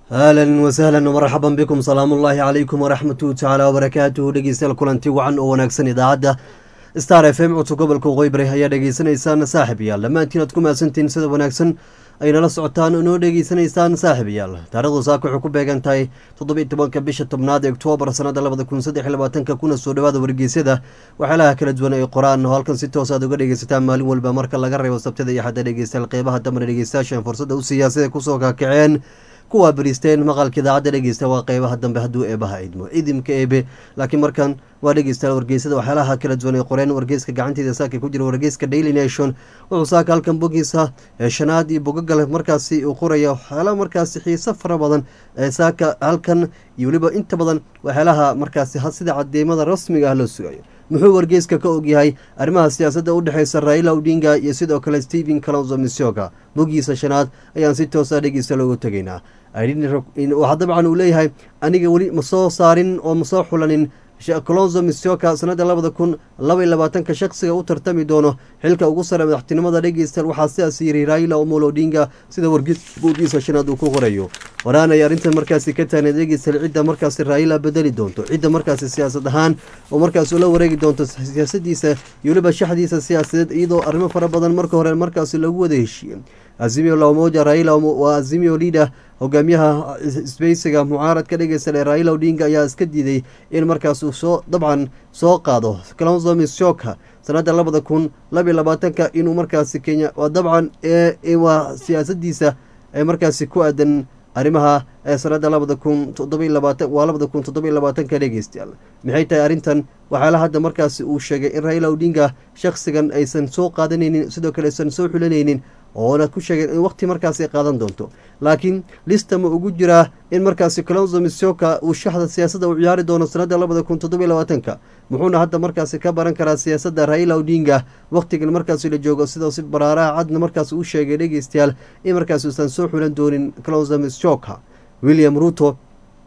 ahlan wasahlan marxaban bikum salaamu ullaahi calaykum waraxmatuhu tacaala wabarakaatuhu dhegeystayaal kulanti wacan oo wanaagsan idaacadda star f m codka gobolka qoybare ayaa dhegeysanaysaan saaxib yaal dhammaantiin aad ku mahadsantihiin sida wanaagsan ay nala socotaan oo noo dhegeysanaysaan saaxib yaal taarikhdu saaka waxay ku beegan tahay toddobiiy tobanka bisha tobnaad ee oktoobar sanada labada kun saddex iyo labaatanka kuna soo dhawaada wargeysyada waxyaalaha kala duwan ay qoraan oo halkan si toos aad uga dhegeysataan maalin walba marka laga reebo sabtada iyo xadda dhegeystayaal qeybaha dambana dhegeystayaashan fursadda u siiyaa siday kusoo kaakaceen kuwaa bariisteen maqalka idaacadda dhegeysta waa qeybaha dambe hadduu eebaha idmo idimka eebe laakiin markan waa dhegeystayaal wargeysada waxyaalaha kala duwan ay qoreen wargeyska gacanteeda saaka ku jira wargeyska daily nation wuxuu saaka halkan bogiisa ee shanaad iyo bogagale markaasi uu qoraya waxyaalaha markaasi xiiso fara badan ee saaka halkan iyo weliba inta badan waxyaalaha markaasi sida cadeymada rasmiga ah loo sugayo muxuu wargeyska ka ogyahay arrimaha siyaasadda u dhexeysa raila odinga iyo sidoo kale stephen calonzo misioga bogiisa shanaad ayaan si toosa dhegeysta loogu tegaynaa waxaa dabcan uu leeyahay aniga weli ma soo saarin oo ma soo xulanin colonzo misioka sanada labada kun laba iyo labaatanka shaqsiga u tartami doono xilka ugu sare madaxtinimada dhegeystayaal waxaa sidaas yiri raila omolo odinga sida wargeys bogiisa shanaad uu ku qorayo waraan ay arrintan markaasi ka taagneed dhegeystayaal cidda markaasi raila bedeli doonto cidda markaasi siyaasad ahaan oo markaasi ula wareegi doonto siyaasadiisa iyo weliba shaxdiisa siyaasadeed iyadoo arrimo fara badan marka hore markaasi lagu wada heshiiyey azimio lamoja raila waa azimio leader hogaamiyaha isbeysiga mucaaradka dhegeysta ee raila odinga ayaa iska diiday in markaas uu soo dabcan soo qaado calonzo misioka sanada labada kun labaiyo labaatanka inuu markaasi kenya waa dabcan waa siyaasadiisa ee markaasi ku aadan arrimaha ee sanada labada kun toddobiy labaatan waa labada kun toddobiy labaatanka dhegeystayaal maxay tahay arrintan waxaala hadda markaasi uu sheegay in raila odinga shakhsigan aysan soo qaadanaynin sidoo kale aysan soo xulanaynin oona ku sheegeen in waqti markaasi ay qaadan doonto laakiin lista ma ugu jiraa in markaasi calonzo misioka uu shaxda siyaasadda uu ciyaari doono sanada labada kun toddobiy labaatanka muxuuna hadda markaasi ka baran karaa siyaasadda raila odinga waqtigan markaasi la joogo sidoo si baraaraha cadna markaasi u sheegay dhegeystayaal in markaasi uusan soo xulan doonin calonzo misioka william ruto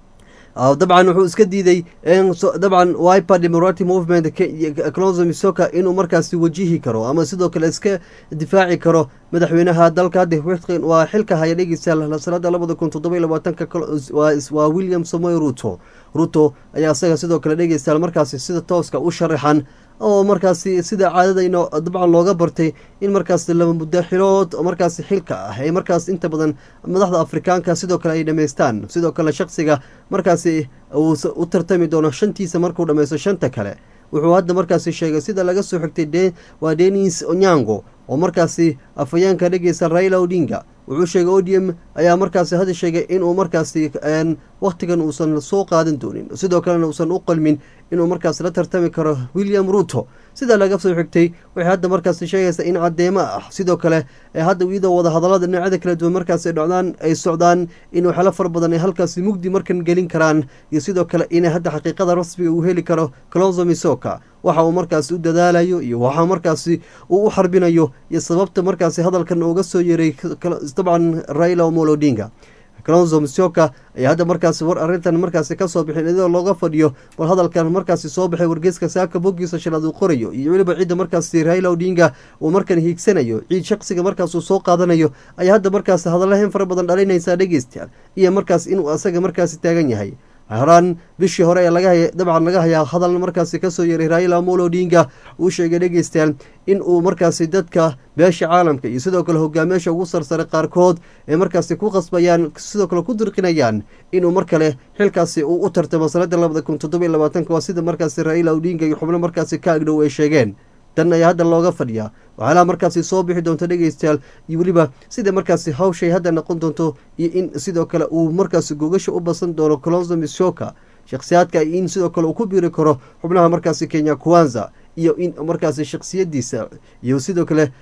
dabcan wuxuu iska diiday dabcan wiper democratic movement clonzo misoka inuu markaasi wajihi karo ama sidoo kale iska difaaci karo madaxweynaha dalka waa xilka haya dhegeystayaal sanada labada kun toddobiy labaatanka waa william samoy ruto ruto ayaa isaga sidoo kale dhegeystayaal markaasi sida tooska u sharaxan oo markaasi sida caadadayna dabcan looga bartay in markaas laba muddo xilood markaasi xilka ah ay markaas inta badan madaxda afrikaanka sidoo kale ay dhammaystaan sidoo kale shaqsiga markaasi uu u tartami doono shantiisa markuu dhammaysto shanta kale wuxuu hadda markaasi sheegay sida laga soo xigtay waa denis onyango oo markaasi afhayeenka dhegeysa raila odinga wuxuu sheegay odium ayaa markaasi hadda sheegay inuu markaasi wakhtigan uusan soo qaadan doonin sidoo kalena uusan u qalmin inuu markaas la tartami karo william ruto sida laga soo xigtay waxay hadda markaasi sheegaysaa in cadeemo ah sidoo kale hadda iyadoo wadahadalada dhinacyada kala duwan markaas dhocdaan ay socdaan in waxyaalo fara badan ay halkaasi mugdi markan gelin karaan iyo sidoo kale inay hadda xaqiiqada rasmiga uu heli karo calonzo misoka waxa uu markaasi u dadaalayo iyo waxa markaasi uu u xarbinayo iyo sababta markaasi hadalkan uga soo yeeray dabcan raila omolo odinga calonzo misioka ayaa hadda markaasi war arrintan markaasi kasoo bixin iyadoo looga fadhiyo bal hadalkan markaasi soo baxay wargeyska saaka bogiisa shanaad uu qorayo iyo weliba cidda markaasi raila odinga uu markan hiigsanayo ciid shaqsiga markaas uu soo qaadanayo ayaa hadda markaasi hadalahayn fara badan dhalinaysaa dhegeystayaal iyo markaas inuu asaga markaasi taagan yahay horaan bishii hore ee laga dabcan laga hayaa hadal markaasi kasoo yeeray raila amolo odinga uu sheegay dhegeystayaal in uu markaasi dadka beesha caalamka iyo sidoo kale hogaamiyaasha ugu sarsare qaarkood ee markaasi ku qasbayaan sidoo kale ku dirqinayaan inuu mar kale xilkaasi uu u tartamo sanada labada kun toddobiy labaatanka waa sida markaasi raila odinga iyo xubno markaasi ka agdhow ay sheegeen tan ayaa hadda looga fadhiyaa waxyaalaha markaasi soo bixi doonto dhegeystayaal iyo weliba sida markaasi hawshay hadda noqon doonto iyo in sidoo kale uu markaasi gogasha u basan doono colonzo misoka shakhsiyaadka in sidoo kale uu ku biiri karo xubnaha markaasi kenya kuwanza iyo in markaasi shaksiyadiisa iyo sidoo kale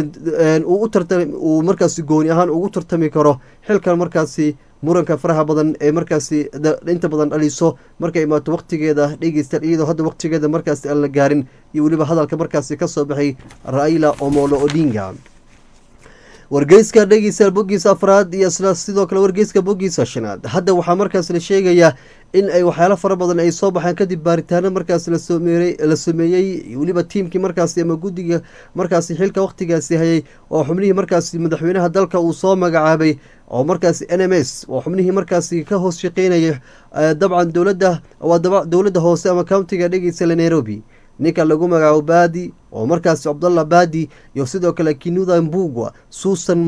uu markaasi gooni ahaan ugu tartami karo xilkan markaasi muranka faraha badan ee markaasi inta badan dhaliso markay imaato waqtigeeda dhegeystayaal iyadoo hadda waqtigeeda markaasi aan la gaarin iyo weliba hadalka markaasi kasoo baxay raila omolo odinga wargeyska dhegeystayaal bogiisa afraad iyo isla sidoo kale wargeyska bogiisa shanaad hadda waxaa markaas la sheegayaa in ay waxyaalo fara badan ay soo baxeen kadib baaritaano markaas lasoomey la sameeyey weliba tiimkii markaasi ama guddiga markaasi xilka waqtigaasi hayay oo xubnihii markaasi madaxweynaha dalka uu soo magacaabay oo markaasi n m s oo xubnihii markaasi ka hoos shaqeynaya dabcan dowladda waa dowladda hoose ama countiga dhegeysala nairobi ninka lagu magacaabo baadi oo markaasi cabdallah baadi iyo sidoo kale kinuda mbugwa susan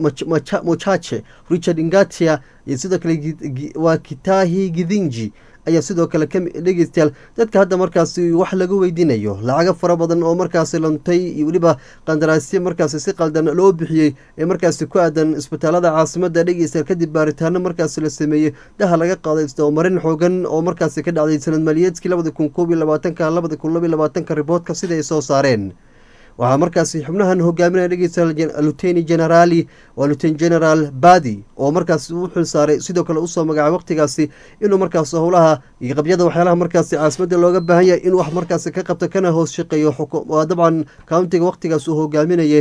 mochache richard ingatia iyo sidoo kale waa kitahi gidinji ayaa sidoo kale dhegeystayaal dadka hadda markaasi wax laga weydiinayo lacago fara badan oo markaasi luntay iyo weliba qandaraasyo markaasi si qaldan loo bixiyey ee markaasi ku aadan isbitaalada caasimada dhegeystayaal kadib baaritaano markaasi la sameeyey daha laga qaaday isdabamarin xoogan oo markaasi ka dhacday sanad maaliyeedkii labada kun koob iyo labaatanka labada kun laba iyo labaatanka riboodka sida ay soo saareen waxaa markaasi xubnahan hogaaminaya dhegeystayaal luteni generaali waa luten generaal badi oo markaasi u xil saaray sidoo kale usoo magacaay waqtigaasi inuu markaas howlaha iyo qabyada waxyaalaha markaasi caasimadda looga baahan yahay inuu wax markaasi ka qabto kana hoos shaqeeyo waa dabcan countiga waqtigaas uu hogaaminayay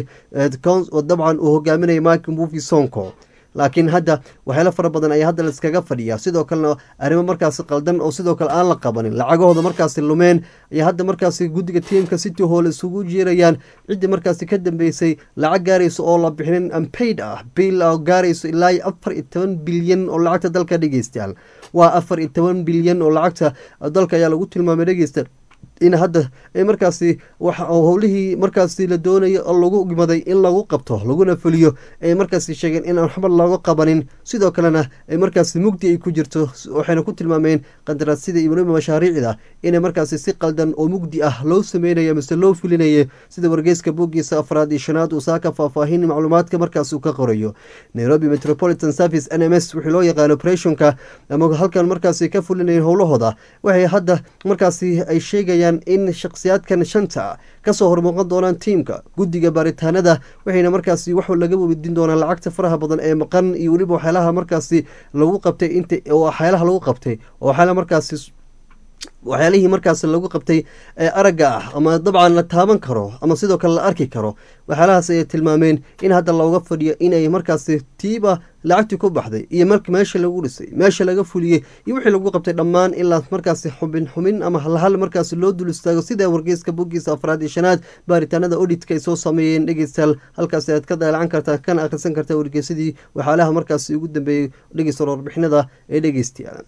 dabcan uu hogaaminayay mike mbuvi sonko laakiin hadda waxyaalo fara badan ayaa hadda laiskaga fadhiya sidoo kalena arrimo markaasi qaldan oo sidoo kale aan la qabanin lacagahooda markaasi lumeen ayaa hadda markaasi guddiga tiimka city hall isugu jiirayaan ciddii markaasi ka dambeysay lacag gaaraysa oo la bixinin ampaid ah biil oo gaarayso ilaa iyo afar iyo toban bilyan oo lacagta dalka dhegeystayaal waa afar iyo toban bilyan oo lacagta dalka ayaa lagu tilmaamay dhegeysta in hadda markaasi howlihii markaasi la doonaya lagu gimaday in lagu qabto laguna fuliyo ay markaasi sheegeen in aan waxba looga qabanin sidoo kalena ay markaasi mugdi ay ku jirto waxayna ku tilmaameen qandaraasyada iyo weliba mashaariicda inay markaasi si qaldan oo mugdi ah loo sameynaya mise loo fulinaya sida wargeyska bogiisa afraad iyo shanaad uu saaka faahfaahin macluumaadka markaas uu ka qorayo nairobi metropolitan service n m s wixii loo yaqaan operationka ama halkan markaasi ka fulinaya howlahooda waxay hadda markaasi ay sheegayaan in shakhsiyaadkan shanta kasoo hormuuqan doonaan tiimka guddiga baaritaanada waxayna markaasi wax laga weydiin doonaan lacagta faraha badan ee maqan iyo weliba waxyaalaha markaasi lagu qabtay inta waxyaalaha lagu qabtay oo waxyaalaha markaasi waxyaalihii markaas lagu qabtay ee aragga ah ama dabcan la taaban karo ama sidoo kale la arki karo waxyaalahaas ayay tilmaameen in hadda looga fadhiyo inay markaasi tiiba lacagtii ku baxday iyo marka meesha lagu dhisay meesha laga fuliyey iyo wixii lagu qabtay dhammaan ilaa markaasi xubin xumin ama halhal markaasi loo dul istaago sida wargeyska bogiisa afraad iyo shanaad baaritaanada odhitka ay soo sameeyeen dhegeystayaal halkaasi aad ka daalacan kartaa kana akhrisan kartaa wargeysadii waxyaalaha markaasi ugu dambeeyey dhegeysta warbixinada ee dhegeystayaal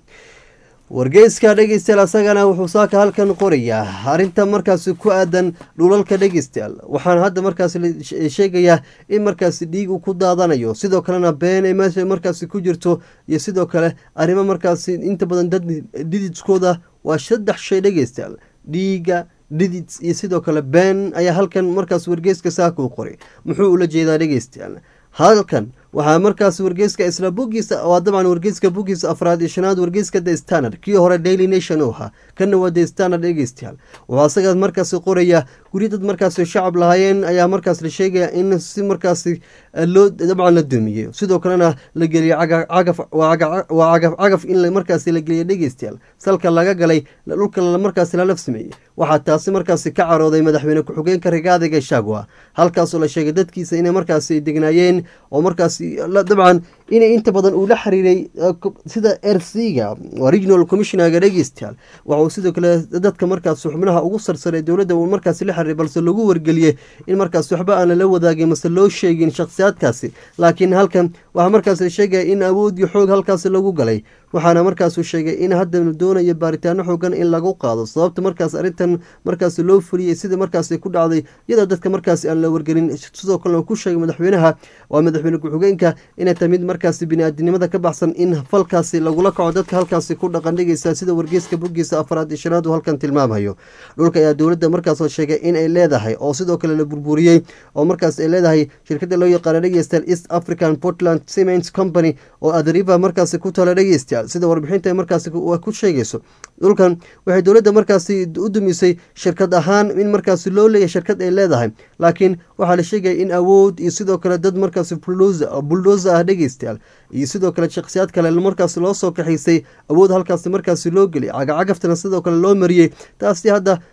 wargeyska dhegeystayaal asagana wuxuu saaka halkan qorayaa arrinta markaasi ku aadan dhulalka dhegeystayaal waxaana hadda markaasi sheegayaa in markaasi dhiig uu ku daadanayo sidoo kalena been ay meesha markaasi ku jirto iyo sidoo kale arrimo markaasi inta badan dad dhididskooda waa saddex shay dhegeystayaal dhiiga dhidids iyo sidoo kale been ayaa halkan markaas wargeyska saaka u qoray muxuu ula jeedaa dhegeystayaal halkan waxaa markaas wargeyska isla bogiisa waa dabcan wargeyska bogiisa afraad iyo shanaad wargeyska the standard kii hore daily nation u ahaa kana waa the standard dhegeystayaal wuxuu asaga markaasi qoraya guri dad markaasi shacab lahaayeen ayaa markaas la sheegaya in si markaasi loo dabcan la dumiye sidoo kalena la geliyo cagaf waa cagaf cagaf in markaasi la geliyo dhegeystayaal salka laga galay dhulka markaasi lalaf sameeyey waxaa taasi markaasi ka carooday madaxweyne ku-xigeenka rigaada gashagwa halkaasoo la sheegay dadkiisa inay markaasi degnaayeen oo markaas dabcan inay inta badan uu la xiriiray sida ersiga regional commissionerga dhegeystayaal waxauu sidoo kale dadka markaas xubnaha ugu sarsaray dowladda uu markaasi la xiriiray balse lagu wargeliyey in markaas waxba aan lala wadaagin mase loo sheegin shakhsiyaadkaasi laakiin halkan waxaa markaas la sheegaya in awood iyo xoog halkaasi lagu galay waxaana markaasuu sheegay in hadda la doonayo baaritaano xoogan in lagu qaado sababta markaas arrintan markaasi loo fuliyey sida markaasi ku dhacday iyadoo dadka markaasi aan la wargelin sidoo kalena ku sheegay madaxweynaha waa madaxweyne ku-xigeenka inay tahay mid markaasi bini-aadinimada ka baxsan in falkaasi lagula kaco dadka halkaasi ku dhaqan dhigaysa sida wargeyska bogiisa afraad iyo shanaad uu halkan tilmaamayo dhulka ayaa dowladda markaas sheegay in ay leedahay oo sidoo kale la burburiyey oo markaas ay leedahay shirkada loo yaqaana dhegeystayaal east african portland cement company oo adariva markaasi ku tala dhegeystayaal sida warbixinta markaasi ku sheegayso dhulkan waxay dowladda markaasi u dumisay shirkad ahaan in markaasi loo leeyahay shirkad ay leedahay laakiin waxaa la sheegaya in awood iyo sidoo kale dad markaasi buldoza ah dhegeystayaal iyo sidoo kale shakhsiyaad kale markaas loo soo kaxaysay awood halkaasi markaasi loo geliyay cagacagaftana sidoo kale loo mariyey taasi hadda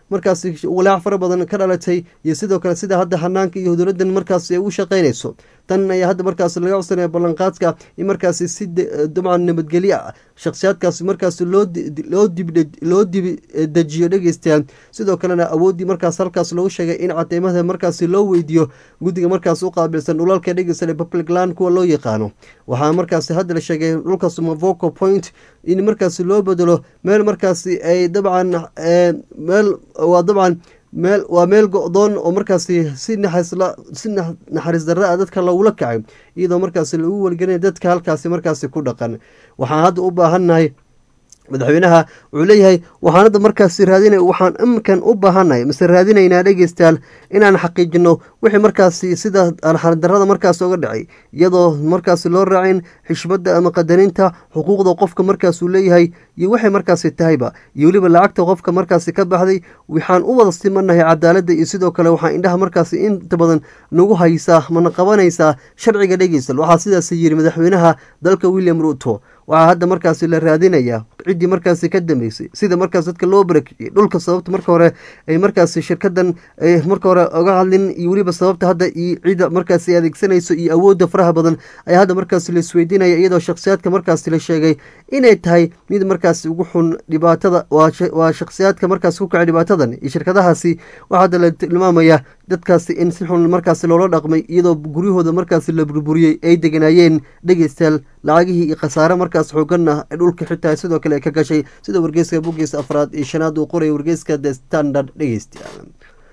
markaasi walaac fara badan ka dhalatay iyo sidoo kale sida hadda hanaanka iyo dowladdan markaasi ay u shaqaynayso tan ayaa hadda markaasi laga codsanaya ballanqaadka in markaasi si dabcan nabadgelyo ah shakhsiyaadkaasi markaasi loo loo dib loo dibi dejiyo dhegeystayaal sidoo kalena awooddii markaas halkaas loogu sheegay in cadeymada markaasi loo weydiiyo guddiga markaas u qaabilsan dhulalka dhegeysta republic land kuwa loo yaqaano waxaa markaasi hadda la sheegay dhulkaas mavoco point in markaasi loo bedelo meel markaasi ay dabcan meel waa dabcan meel waa meel go-doon oo markaasi si naxasla si naxariis darra a dadka lagula kacay iyadoo markaasi lagu weligelinaya dadka halkaasi markaasi ku dhaqan waxaan hadda u baahannahay madaxweynaha wuxuu leeyahay waxaan hadda markaasi raadina waxaan iminkan u baahannahay mise raadinaynaa dhegeystayaal inaan xaqiijino wixii markaasi sida arxardarada markaas oga dhacay iyadoo markaasi loo raacin xishmadda ama qadarinta xuquuqda qofka markaasuu leeyahay iyo waxay markaasi tahayba iyo weliba lacagta qofka markaasi ka baxday waxaan u wada simanahay cadaaladda iyo sidoo kale waxaa indhaha markaasi inta badan nagu haysaa mana qabanaysaa sharciga dhegeystal waxaa sidaas yiri madaxweynaha dalka william ruto waxaa hadda markaasi la raadinayaa ciddii markaasi ka dambeysay sida markaas dadka loo barakiciyey dhulka sababta marka hore ay markaasi shirkadan marka hore oga hadlin iyo weliba sababta hadda iyo cidda markaasi adeegsanayso iyo awoodda faraha badan ayaa hadda markaasi la isweydiinaya iyadoo shakhsiyaadka markaasi la sheegay inay tahay mid markaasi ugu xun dhibaatada waa shakhsiyaadka markaasi ku kacay dhibaatadan iyo shirkadahaasi waxaa hadda la tilmaamaya dadkaasi in si xun markaasi loola dhaqmay iyadoo guryahooda markaasi la burburiyey ay deganaayeen dhegeystayaal lacagihii iyo khasaare markaas xooganna dhulka xitaa sidoo kale ka gashay sida wargeyska boggiisa afraad iyo shanaad uu qoraya wargeyska the standard dhegeystayaal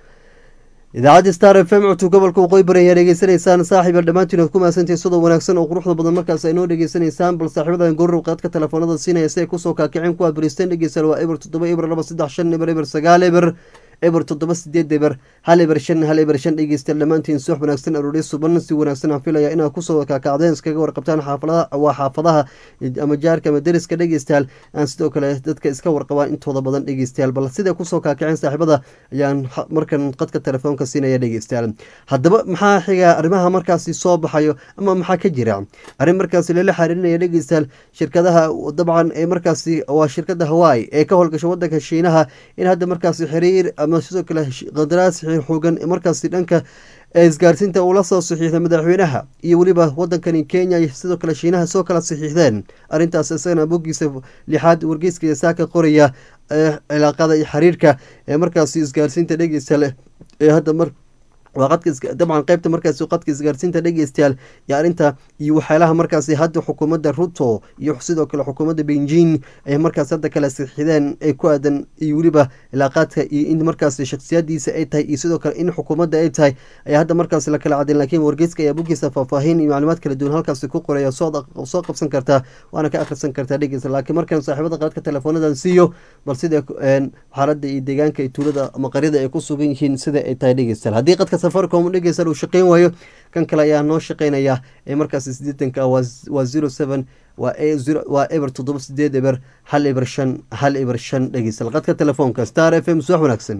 idaacadda star f m cutub gobolka waqooyi bari ayaa dhegeysanaysaan saaxiiba dhammaantiin oad ku mahadsantahay sidoo wanaagsan oo quruxda badan markaas ay noo dhegeysanaysaan bal saaxiibadan goorrow qaadka telefoonada siinaya si ay kusoo kaakiceen kuwaad bariisteen dhegeystayaal waa eber toddoba eber laba saddex shan eber eber sagaal eber eber toddoba sideed eber hal eber shan hal eber shan dhegeystayaal dhammaantiin suux wanaagsan arooryo suban si wanaagsan aan filaya inaad kusoo kaakacdeen iskaga warqabtaan xaafadaha waa xaafadaha ama jaarka ama deriska dhegeystayaal aan sidoo kale dadka iska warqabaan intooda badan dhegeystayaal bal siday kusoo kaakaceen saaxiibada ayaan markan qadka telefoonka siinaya dhegeystayaal haddaba maxaa xiga arrimaha markaasi soo baxayo ama maxaa ka jira arrin markaasi lala xariirinaya dhegeystayaal shirkadaha dabcan ee markaasi waa shirkada hawaii ee ka howlgasha wadanka shiinaha in hadda markaasi xiriir sidoo kale qandaraas xoogan markaasi dhanka isgaarsiinta uu la soo saxiixday madaxweynaha iyo weliba wadankani kenya sidoo kale shiinaha soo kala saxiixdeen arrintaas isagana boggiisa lixaad wargeyska saaka qoraya cilaaqada iyo xiriirka ee markaasi isgaarsiinta dhegeysta leh ee hadda mar waa qadka dabcan qeybta markaasi qadka isgaarsiinta dhegeystayaal iyo arrinta iyo waxyaalaha markaasi hadda xukuumadda ruto iyo sidoo kale xukuumadda beijing ay markaas hadda kala sixideen ee ku aadan iyo weliba ilaaqaadka iyo in markaasi shaksiyadiisa ay tahay iyo sidoo kale in xukuumadda ay tahay ayaa hadda markaasi la kala cadeen laakiin wargeyska ayaa boggiisa faahfaahin iyo macluumaad kala duwan halkaasi ku qoraya soo qabsan kartaa waana ka akhrisan kartaa dhegeysta laakiin markan saaxiibada qaadka telefoonadan siiyo bal sida xaaladda iyo deegaanka iyo tuulada ama qaryada ay ku sugan yihiin sida ay tahay dhegeystayaal haddii qadka safaricom dhegeystayaal uu shaqeyn waayo kan kale ayaa noo shaqeynaya ee markaasi sideetanka waa zero seven waa eber toddoba sideed eber hal eber shan hal eber shan dhegeystayaal qadka telefoonka star f m suwax wanaagsan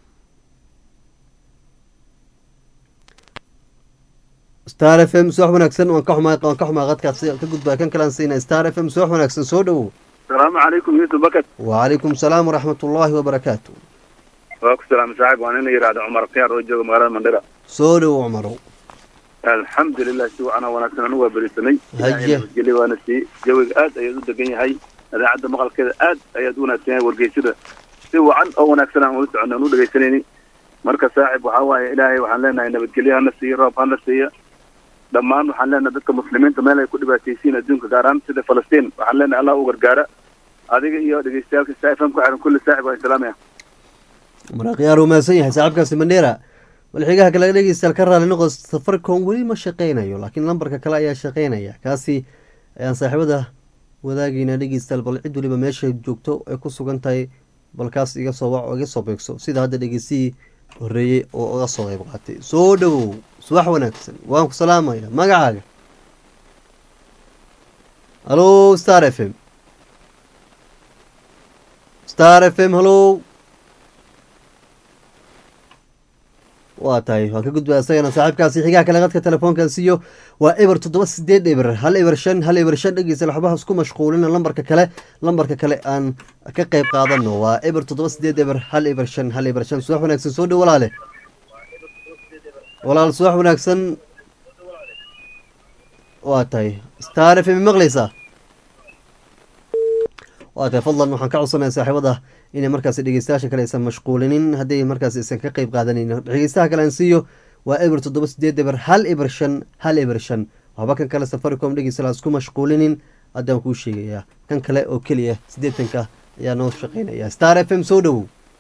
star f m suwax wanaagsan waan ka xumaa waan ka xumaa qadkaas ka gudbaa kan kalean siina star f m suwax wanaagsan soo dhowow asalaamu calaykum yuusuf bakad wacalaykum salaam waraxmat ullaahi wabarakaatu waa ku salaam saaxib waan ina yidhahda cumar khiyaar oo jooga magaalada mandhira soo dhowow cumarow alxamdulilah si wacan oo wanaagsan anigu waa berisanay Haye. nabadgelyo waana sii jawiga aad ayaad u degan yahay idaacadda maqalkeeda aad ayaad u wanaagsan yahay wargeysada si wacan oo wanaagsan aan ula soconna aan u dhegaysanayni marka saaxib waxaa waaye ilaahay waxaan leenahay nabadgelyo hana siiyo roob hana siiya dhammaan waxaan leenahay dadka muslimiinta meel ay ku dhibaataysiin adduunka gaar ahaan sida falastiin waxaan leenahay allah u gargaara adiga iyo dhegeystayaalka sa f m ku xiran kulli saaxib waan islaamaya maraqyaar uu mahadsan yahay saaxiibkaasi mandheera walxigaha kale dhegeystayaal ka raali noqo safaricom weli ma shaqeynayo laakiin lambarka kale ayaa shaqeynaya kaasi ayaan saaxiibada wadaagayna dhegeystayaal bal cid weliba meeshay joogto ay ku sugan tahay bal kaas iga soo wac oo iga soo beegso sida hadda dhegeystihii horeeyey oo uga soo qeyb qaatay soo dhowow subax wanaagsan waan ku salaamaya magacaaga hallo star f m star f m hallo waa tahay waan ka gudbaa isagana saaxiibkaasi xigaha kale qadka telefoonkan siiyo waa eber toddoba sideed eber hal eber shan hal eber shan dhegeysa waxbaha isku mashquulina lambarka kale lambarka kale aan ka qeyb qaadano waa eber toddoba sideed eber hal eber shan hal eber shan subax wanaagsan soo dhow walaale walaal subax wanaagsan waa tahay star f m maqleysaa waa tahay fadlan waxaan ka codsanaya saaxiibada inay markaasi dhegeystayaasha kale aysan mashquulinin haddii markaas aysan ka qeyb qaadanin dhegeystaha kale aan siiyo waa eber toddoba sideed eber hal eber shan hal eber shan waxba kan kale safaricom dhegeysta isku mashquulinin haddaan kuu sheegayaa kan kale oo keliya siddeetanka ayaa noo shaqeynaya star f m soo dhowow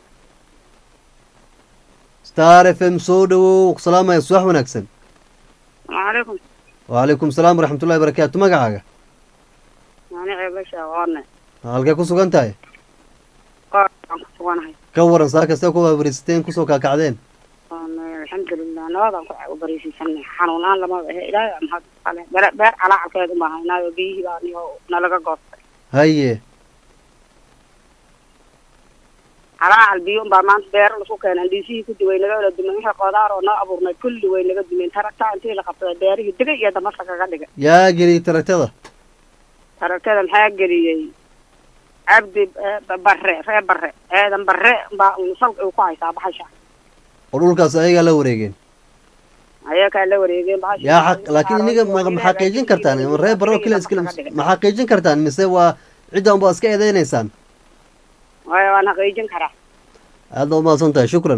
star f m soo dhowow salaamaya subax wanaagsan waalaikum wacalaykum salaam waraxmatullahi barakaatu magacaaga maanici basha aqoone halkee ku sugan tahay qoor aan ku suganahay ka waran saa kastee ku waabarisateen kusoo kaakacdeen alxamdulilah nabadaan ku bariisiisanay xanuunaan lamada ahe ilaahay aan mahad ale beer beer calaacalkeed uma haynaayo biyihii baa niyo nalaga goostay haye calaacal biyo unbaa maanta beero lasu keenay dhiisihii kudi way naga wala dumeen wixii qodaar oo noo abuurnay kulli way naga dumeen taragtaa intii la qabsaday beerihii degay iyo damasa kaga dhigay yaa geliyey taragtada taragtada maxaa geliyey cabdi bare ree bare eedan bare baa salka ay ku haysaa baxasha oo dhulkaas ayagaa la wareegeen ayakaa la wareegeen bahasha yaa xaq laakiin iniga ma ma xaqiijin kartaan ma reer barro keliya iskale ma xaqiijin kartaan mise waa cidda unbaa iska eedeynaysaan waaya waan xaqiijin karaa aad baa umahadsan tahay shukran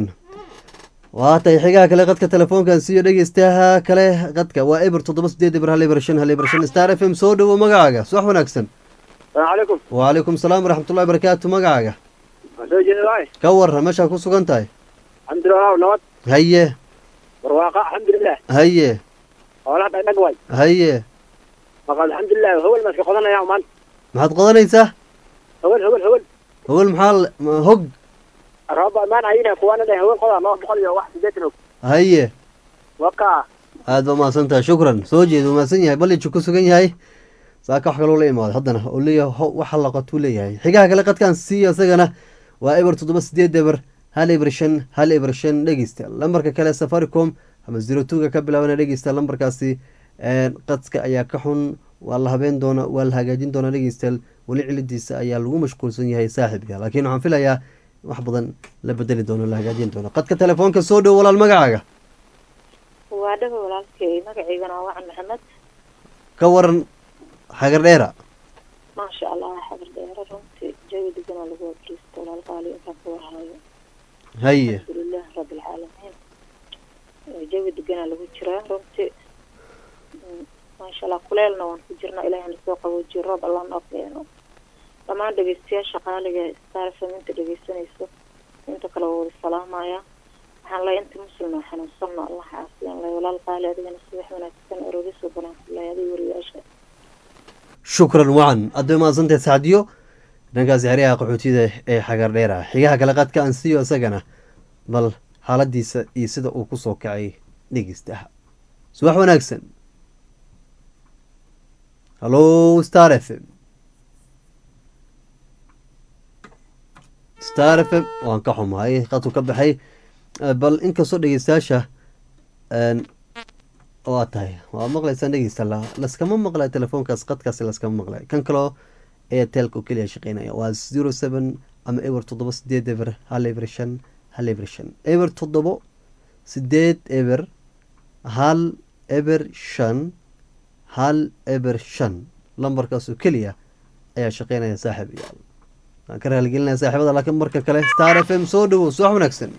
waa tahay xigaha kale qadka telefoonkan siiyo dhegeystaha kale qadka waa eber toddoba sideed eber hal eber shan hal eber shan star f m soo dhowo magacaaga subax wanaagsan salaamu calaykum wacalaykum salaam waraxmatullahi barakaatu magacaaga waan soo jeeda waay ka warra meeshaa ku sugan tahay alxamdulilah nabad haye barwaaqa alxamdulilah haye xoolaha dhagdhag waay haye maqa alxamdulilah howel ma iska qodanaya maanta maxaad qodanaysaa howel howel howel howel maxaa l- ma- hog rooba imaan ayina kuwaana dhe howel qodaa laba boqol iyo wax sideetan og haye waka aad baa umahadsan tahay shukran soo jeeda umahadsan yahay baliju ku sugan yahay saaka wax kaloo la imaaday haddana oo leeyahay ho- waxa laqatuu leeyahay xigaha kale qadkaan siiyo isagana waa eber toddoba sideed eber hal eber shan hal eber shan dhegeysta lambarka kale safaricom ama zero twoga ka bilaabana dhegeysta lambarkaasi qadka ayaa ka xun waa la habeen doona waa la hagaajin doonaa dhegeystayaal weli cilidiisa ayaa lagu mashquulsan yahay saaxiibka laakiin waxaan filayaa wax badan la bedeli doono la hagaajin doono qadka telefoonka soo dhow walaal magacaaga waa dhaba walaalkay magacaygana waa wacan maxamed ka waran xagar dheera maasha allah xabar dheere runtii jawi deganaa lagu wabriisto walaal qaali intaan ka warhayo haye alxamdulilah rabbilcaalamiin jawi deganaa lagu jiraa runtii Mm, maasha allah kuleelna waan ku jirnaa ilaahay na soo qaboojiyo roob allah noo keeno dhammaan dhegeystayaasha qaaliga ee star fm inta dhegeysanayso inta kale waa wada salaamaya waxaan leeyahay inta muslima xanuunsanna allah caafiyaan leh walaal qaali adigana subax wanaagsan arogisoo banaansilahay adiga wariyaasha shukran wacan aad bay mahadsantahay sacdiyo dhankaasi xeryaha qaxootiyada ee xagar dheera xigaha kale qadka aan siiyo isagana bal xaaladiisa iyo sida uu kusoo kacay dhegeystaha subax wanaagsan hallo star f m star f m waan ka xumahay qadku ka baxay Eh, bal inkastoo dhegeystayaasha een, waa tahay waa maqlaysaan dhegeysta la laskama maqlay telefoonkaas qadkaasi laskama maqlay kan kaloo airtelka oo keliya shaqeynaya waa zero seven ama eber toddoba sideed eber hal eber shan hal eber shan eber toddobo sideed eber hal eber shan hal eber shan lambarkaas oo keliya ayaa shaqeynaya saaxiib iyaal waan ka raaligelinaya saaxiibada laakiin marka kale star f m soo dhowo subax wanaagsan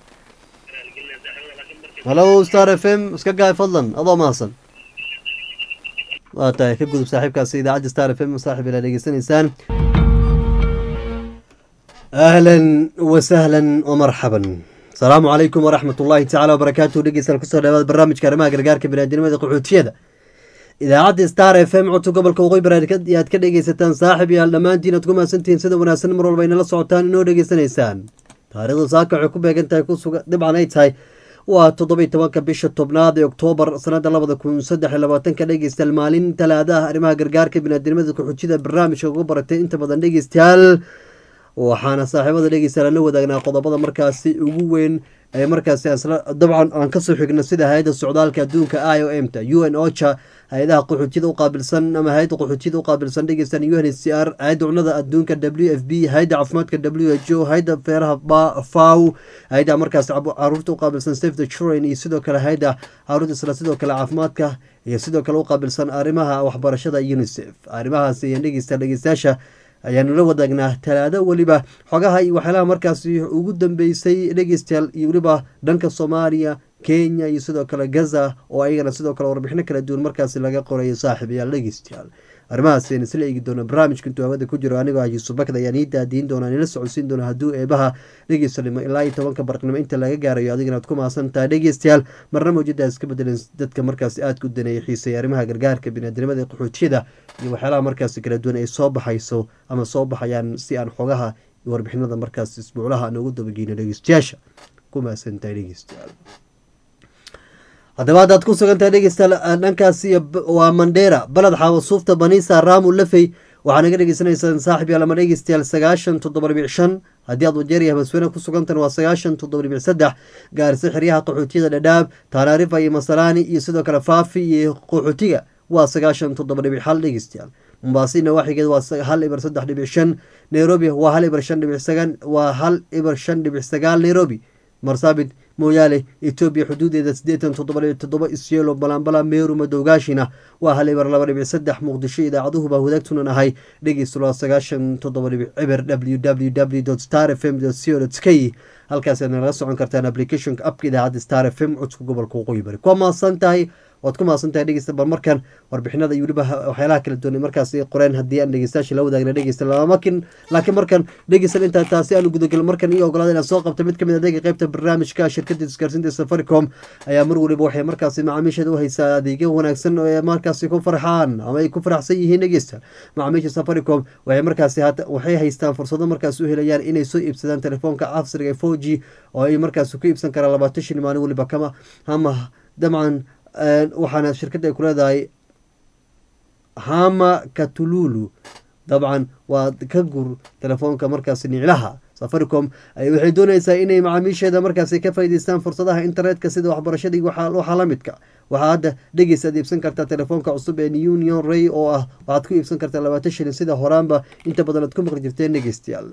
hallo star f m iska gaay fadlan adoo mahadsan waa tahay ka gudub saaxiibkaasi idaacadda star f m saaxiib ilaa dhegeysanaysaan ahlan wasahlan wamarxaban asalaamu calaykum waraxmat ullaahi tacaala wabarakaatuhu dhegeystayaal kusoo dhawaada barnaamijka arrimaha gargaarka biniaadamada qaxootiyada idaacadda star f m codka gobolka waqooyi baraad aad ka dhegeysataan saaxib yaal dhammaantiin aad ku mahadsantihiin sida wanaagsan mar walba inala socotaan inoo dhegeysanaysaan taariikhda saaka waxay ku beegan tahay kusuga dhibcan ay tahay waa toddobiy tobanka bisha tobnaad ee oktoobar sanada labada kun saddex iyo labaatanka dhegeystayaal maalin talaadaha arrimaha gargaarka biniaadamada qaxootiyada barnaamijka uga baratay inta badan dhegeystayaal waxaana saaxiibada dhegeystayaal la wadaagnaa qodobada markaasi ugu weyn ee markaasi dabcan aan kasoo xigno sida hay-adda socdaalka adduunka i o m ta u n ocha hay-adaha qaxootiyada uqaabilsan ama hay-adda qaxootiyada uqaabilsan dhegeystan u n h c r hay-adda cunada adduunka w f b hay-adda caafimaadka w h o hay-adda feeraha faw hay-adda markaasi caruurta uqaabilsan safe the children iyo sidoo kale hay-adda caruurta isla sidoo kale caafimaadka iyo sidoo kale uqaabilsan arrimaha waxbarashada unicef arrimahaas iyo dhegeysta dhegeystayaasha ayaanu la wadaagnaa talaado weliba xogaha iyo waxyaalaha markaasi ugu dambeysay dhegeystayaal iyo weliba dhanka soomaaliya kenya iyo sidoo kale gaza oo ayagana sidoo kale warbixino kala duwan markaasi laga qorayo saaxiibayaal dhegeystayaal arrimahaasayna isla eegi doona barnaamijka intuu hawada ku jiro anigoo ah yuusuf bakd ayaan ii daadiin doonaa nila socodsiin doona hadduu eebaha dhegeysanimo ilaa iyo tobanka barqnimo inta laga gaarayo adigana ad ku mahadsan tahay dhegeystayaal marna mawjadaas iska bedelan dadka markaasi aadka u daneeyay xiisay arrimaha gargaarka biniadnimada ee qaxootiyada iyo waxyaalaha markaasi kala duwan ay soo baxayso ama soo baxayaan si aan xogaha iyo warbixinada markaas isbuuclaha aan ugu dabageyno dhegeystayaasha ku mahadsan tahay dhegeystayaal haddaba haddaad ku sugantahay dhegeystayaal dhankaasi waa mandheera baled xaawo suufta banisa raamu lafey waxaa naga dhegeysanaysaan saaxib yaal ama dhegeystayaal sagaashan toddoba dhibic shan haddii aad wajeeriya maswene ku sugantan waa sagaashan toddoba dhibic saddex gaarisa xeryaha qaxootiyada dhadhaab taanaarifa iyo masalaani iyo sidoo kale faafi iyo qaxootiga waa sagaashan toddoba dhibic hal dhegeystayaal mombaasina waxigeed waa hal ibar saddex dhibic shan nairobi waa hal ibar shan dhibic sagan waa hal ibar shan dhibic sagaal nairobi marsaabit mooyaale etoobiya xuduudeeda siddeetan toddoba dhibic toddoba isyelo balambala meeru madowgaashina waa hal ibar laba dhibic saddex muqdisho idaacaduhuba wadaagtunan ahay dhegeysta waa sagaashan toddoba dhibic ciber w w w star f m co k halkaasaad nalaga socon kartaan applicationka apka idaacadda star f m codka gobolka waqooyi bari kuwa mahadsan tahay waad ku mahadsan tahay dhegeysta bal markan warbixinada iyo weliba waxyaalaha kala duwan markaas qoreen haddii aan dhegeystayaasha la wadaagna dhegeysta lamakin laakiin markan dhegeysan intaa taasi aanu gudagal markan iyo ogolaada inaan soo qabta mid kamid adeega qeybta barnaamijka shirkada isgaarsiinta safaricom ayaa mar weliba waxay markaasi macaamiisheeda u haysaa adeegyo wanaagsan oo ay markaasi ku farxaan ama ay ku faraxsan yihiin dhegeysta macaamiisha safaricom waxay markaasi waxay haystaan fursado markaas u helayaan inay soo iibsadaan telefoonka casriga four g oo ay markaasi ku iibsan karaan labaatan shil maalin weliba kama ama dabcan waxaana shirkadda ay ku leedahay hama katululu dabcan waa ka gur telefoonka markaasi niclaha safaricom waxay doonaysaa inay macaamiisheeda markaasi ka faa'idaystaan fursadaha internetka sida waxbarashada iyo waxaa la midka waxaa hadda dhegeysaad iibsan kartaa telefoonka cusub ee union ray oo ah waxaad ku iibsan kartaa labaatan shilin sida horaanba inta badan aad ku maqli jirteen dhegeystayaal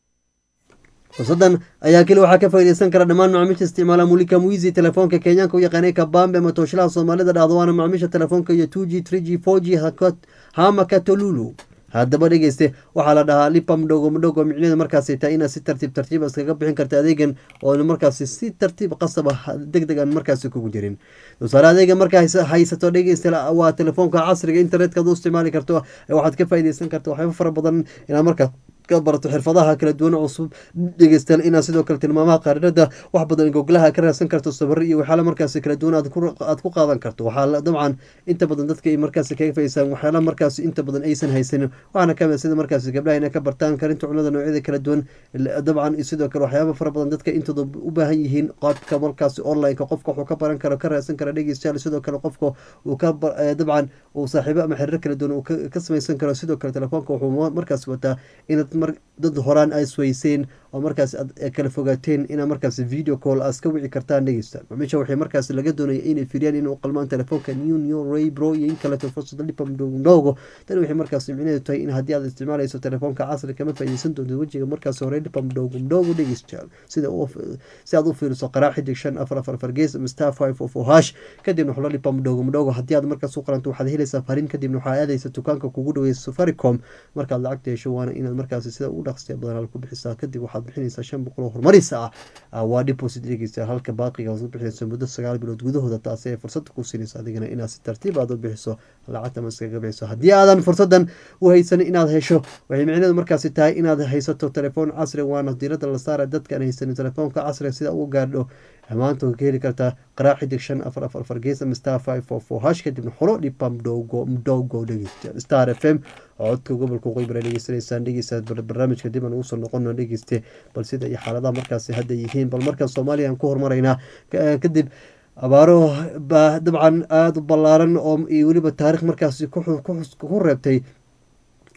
fursadan ayaa keli waxaa ka faaideysan kara dhammaan macaamiisha isticmaala mulika mwizi telefoonka kenyaanka u yaqaanay kabambe ama tooshilaha soomaalida dhahdo waana macaamiisha telefoonka iyo two g three g four g hama katolulu haddaba dhegeyste waxaa la dhahaa lipa mdhogo mdhogo micneeda markaasi tahay inaad si tartiib tartiiba iskaga bixin karta adeegan oona markaasi si tartiib qasaba deg deg aan markaasi kugu jirin tusaale adeega markaa haysato dhegeyste waa telefoonka casriga internetka ad u isticmaali karto waxaad ka faaideysan karta waxyaaba fara badan inaad markaa ka barato xirfadaha kala duwan cusub dhegeystayaal inaad sidoo kale tilmaamaha qaarinada wax badan goglaha ka raadsan karto sabari iyo waxyaala markaasi kala duwan aad ku qaadan karto waxaa dabcan inta badan dadka ay markaasi kaga faysaan waxyaala markaasi inta badan aysan haysanin waxaana kamid sida markaasi gabdhaha inay ka bartaan karinta cunada noocyada kala duwan dabcan sidoo kale waxyaaba fara badan dadka intooda u baahan yihiin qaabka markaasi onlineka qofka wuxuu ka baran karo ka raadsan kara dhegeystayaal sidoo kale qofka uu ka dabcan uu saaxiibo ama xiriir kala duwan uu ka samaysan karo sidoo kale telefoonka wuxuu markaasi wataa inaad dad horaan a isweyseen oo markaas aad kala fogaateen inaa markaas video call aad ka wici kartaan dhegeystaan maamiisha waxay markaas laga doonaya inay firiyaan inuu qalmaan telefoonka new new ray bro iyo in kaleeto fursada lipa mdhogo tani waxay markaas micneedu tahay in haddii aad isticmaalayso telefoonka casri kama faaideysan doonto wejiga markaas hore lipa mdhogo mdhogo dhegeystayaal sida si aad u fiiriso qaraa xidig shan afar afar afar gees ama star five of o hash kadibna waxlo lipa mdhogo mdhogo haddii aad markaas u qaranto waxaad helaysaa fariin kadibna waxaa aadaysa dukaanka kugu dhaweeya safaricom markaad lacagta hesho waana inaad markaas sida ugu dhaqsiya badan ku bixisaa kadib waxaad bixinaysaa shan boqol oo horumarisa ah waa deposit dhegeysta halka baaqiga aad ku bixinayso muddo sagaal bilood gudahooda taasi ay fursad ku siinayso adigana inaad si tartiib aad u bixiso lacagta maskaga bixiso haddii aadan fursadan u haysanin inaad hesho waxay micneedu markaasi tahay inaad haysato telefoon casri waana diirada la saara dadka aan haysanin telefoonka casriga sida ugu gaadho maanta ka heli kartaa qaraa xidig shan afar afar afar gees ama star five four four hash kadibna xulo dhipa mdhogo mdhogo dhegeysta star f m codka gobolka qoybara dhegeysanaysaan dhegeysaa barnaamijka dib aan ugu soo noqono dhegeyste bal sida iyo xaaladaha markaasi hadda yihiin bal markaan soomaaliya aan ku hormaraynaa kadib abaaro baa dabcan aada u ballaaran oo iyo weliba taarikh markaasi ku reebtay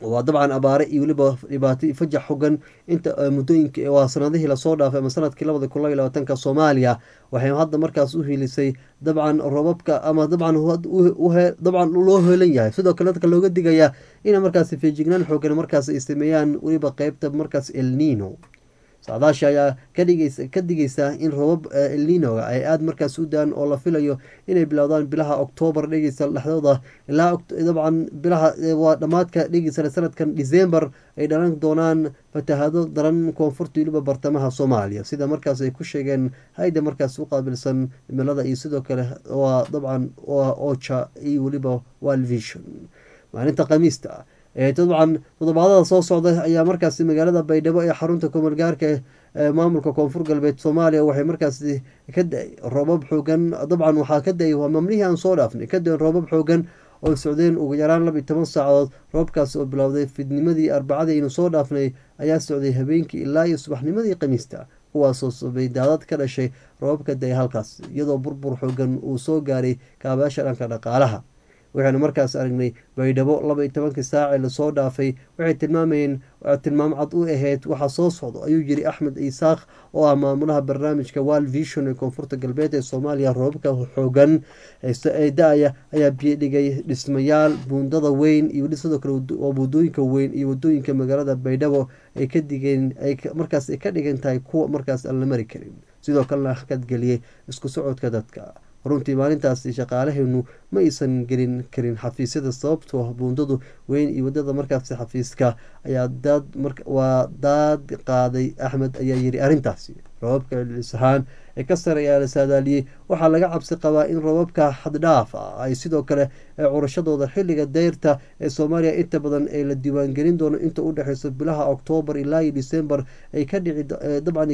waa dabcan abaare iyo weliba dhibaato fajax xogan inta muddooyinka waa sanadihii lasoo dhaafay ama sanadkii labada kun labaiy labaatanka soomaaliya waxay hadda markaas u hilisay dabcan robabka ama dabcan dabcan loo heelan yahay sidoo kale dadka looga digayaa ina markaas feejignaan xoogan markaas ay sameeyaan weliba qeybta markaas elnino socdaasha ayaa kadhigaysa ka digaysa in robab elninoga ay aada markaas u daan oo la filayo inay bilowdaan bilaha oktoobar dhegeysa dhexdooda ilaa dabcan bilaha waa dhammaadka dhegeysa sanadkan december ay dhalan doonaan fatahado daran koonfurta weliba bartamaha soomaaliya sida markaas ay ku sheegeen hay-da markaas u qaabilsan cimilada iyo sidoo kale waa dabcan waa oja iyo weliba walvision maalinta khamiista dabcan toddobaadada soo socda ayaa markaasi magaalada baydhabo ee xarunta komalgaarka ee maamulka koonfur galbeed soomaaliya waxay markaasi ka da-ay roobab xoogan dabcan waxaa ka da-ay waa mamnihii aan soo dhaafnay ka da-een roobab xoogan oo socdeen ugu yaraan laba iyo toban saacadood roobkaasi oo bilowday fidnimadii arbacadii aynu soo dhaafnay ayaa socday habeenkii ilaa iyo subaxnimadii khamiista kuwaasoo sabay daadad ka dhashay roobabka da-ay halkaas iyadoo burbur xoogan uu soo gaaray kaabayaasha dhanka dhaqaalaha waxaynu markaas aragnay baydhabo laba iyo tobankii saacee lasoo dhaafay waxay tilmaamayeen tilmaam cad u ahayd waxaa soo socdo ayuu yiri axmed isaaq oo ah maamulaha barnaamijka wal vision ee koonfurta galbeed ee soomaaliya roobabka xoogan ee da-aya ayaa biyodhigay dhismayaal buundada weyn iyo weli sidoo kale wadooyinka weyn iyo wadooyinka magaalada baydhabo ay ka digeen markaas ay ka dhigan tahay kuwa markaas aan la mari karin sidoo kalena hakadgeliyey isku socodka dadka runtii maalintaasi shaqaalaheenu ma aysan gelin karin xafiisyada sababtoo buundadu weyn iyo wadada markaasi xafiiska ayaa daad waa daad qaaday axmed ayaa yiri arrintaasi robabka celcelis ahaan ee ka sare ayaa la saadaaliyey waxaa laga cabsi qabaa in robabka xaddhaaf ah ay sidoo kale curashadooda xilliga deyrta ee soomaaliya inta badan ee la diiwaangelin doono inta u dhexeyso bilaha oktoobar ilaa iyo december ay ka dhici dabcan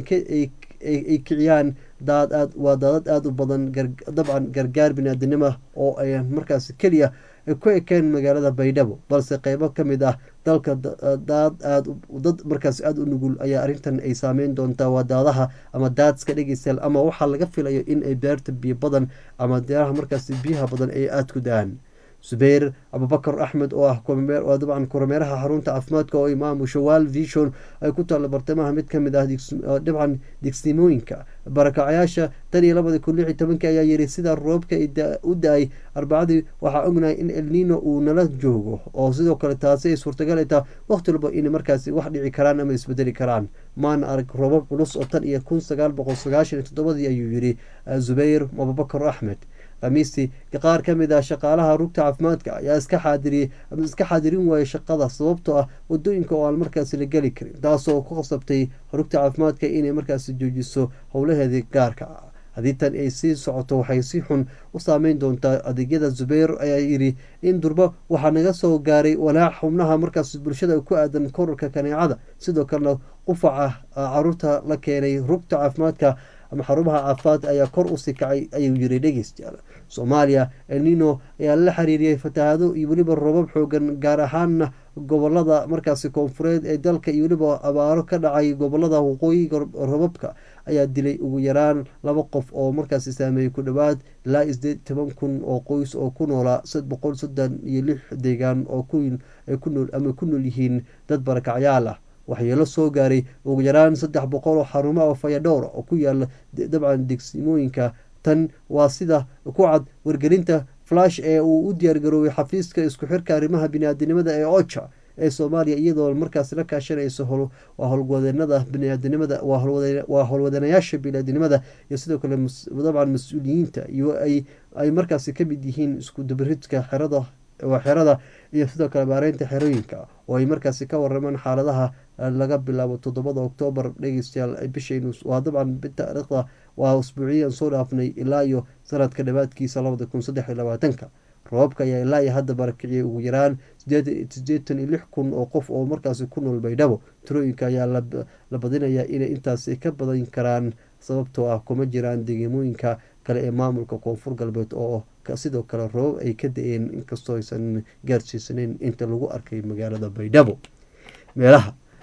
ay kiciyaan daad aad waa daadad aada u badan dabcan gargaar biniaadanimo oo ay markaas keliya ku ekeen magaalada baydhabo balse qeybo ka mid ah dalka daad aad dad markaas aada u nugul ayaa arrintan ay saameyn doontaa waa daadaha ama daadska dhegeystayaal ama waxaa laga filayo in ay beerta biyo badan ama deeraha markaas biyaha badan ay aada ku da-aan zubayr abubakar axmed oo ah dabcan kormeeraha xarunta caafimaadka oo imaamusha wal vision ay ku taalla bartamaha mid kamid ah dabcan digsimooyinka barakacyaasha tan iyo labadi kun lix iyo tobankii ayaa yiri sida roobka u da-ay arbacadii waxaa ognahay in elnino uu nala joogo oo sidoo kale taasi ay suurtagal ay taha waqti walba inay markaasi wax dhici karaan ama isbedeli karaan maana arag roobab culus oo tan iyo kun sagaal boqol sagaashan iyo toddobadii ayuu yiri zubayr abubakar axmed khamiistii qaar ka mid ah shaqaalaha rugta caafimaadka ayaa iska xaadiriyey ama iska xaadirin waayay shaqada sababtoo ah wadooyinka oo aan markaasi la geli karin taasoo ku qasabtay rugta caafimaadka inay markaasi joojiso howlaheedii gaarka ah haddii tan ay sii socoto waxay si xun u saameyn doontaa adeegyada zubayr ayaa yidhi in durba waxaa naga soo gaaray walaac xubnaha markaas bulshada ku aadan korarka kaneecada sidoo kalena qufaca caruurta la keenay rugta caafimaadka ama xarumaha caafimaad ayaa kor usii kacay ayuu yiri dhegeystayaal soomaaliya elnino ayaa la xiriiriyey fatahaado iyo weliba robab xoogan gaar ahaana gobolada markaasi koonfureed ee dalka iyo weliba abaaro ka dhacay gobolada waqooyiga robabka ayaa dilay ugu yaraan laba qof oo markaasi saameeyey ku dhowaad ilaa isdeed toban kun oo qoys oo ku noolaa boqol soddon iyo lix deegaan oo kunool ama ku nool yihiin dad barakacyaal ah waxyeelo soo gaaray ugu yaraan saddex boqol oo xarumo oo fayadhowra oo ku yaala dabcan degsimooyinka tan waa sida ku cad wargelinta flash ee uu u diyaargaroobay xafiiska isku xirka arrimaha biniaadanimada ee oja ee soomaaliya iyadoo markaas la kaashanayso waa howlwadeenada biniaadanimada waa howlwadanayaasha biniaadanimada iyo sidoo kale dabcan mas-uuliyiinta iyo ay markaasi kamid yihiin isku dabaridka xerada waa xerada iyo sidoo kale baareynta xerooyinka oo ay markaasi ka waramaan xaaladaha laga bilaabo toddobada oktoobar dhegeystayaal bishaynu waa dabcan taariikhda waa usbuuciyan soo dhaafnay ilaa iyo sanadka dhawaadkiisa labada kun saddex iyo labaatanka roobabka ayaa ilaa iyo hadda barakiciyay ugu yaraan sideetan iyo lix kun oo qof oo markaasi ku nool baydhabo tirooyinka ayaa la badinayaa inay intaasi ka badan karaan sababtoo ah kuma jiraan deegamooyinka kale ee maamulka koonfur galbeed oo sidoo kale roobab ay ka da-een inkastoo aysan gaarsiisaneyn inta lagu arkay magaalada baydhabo meelaha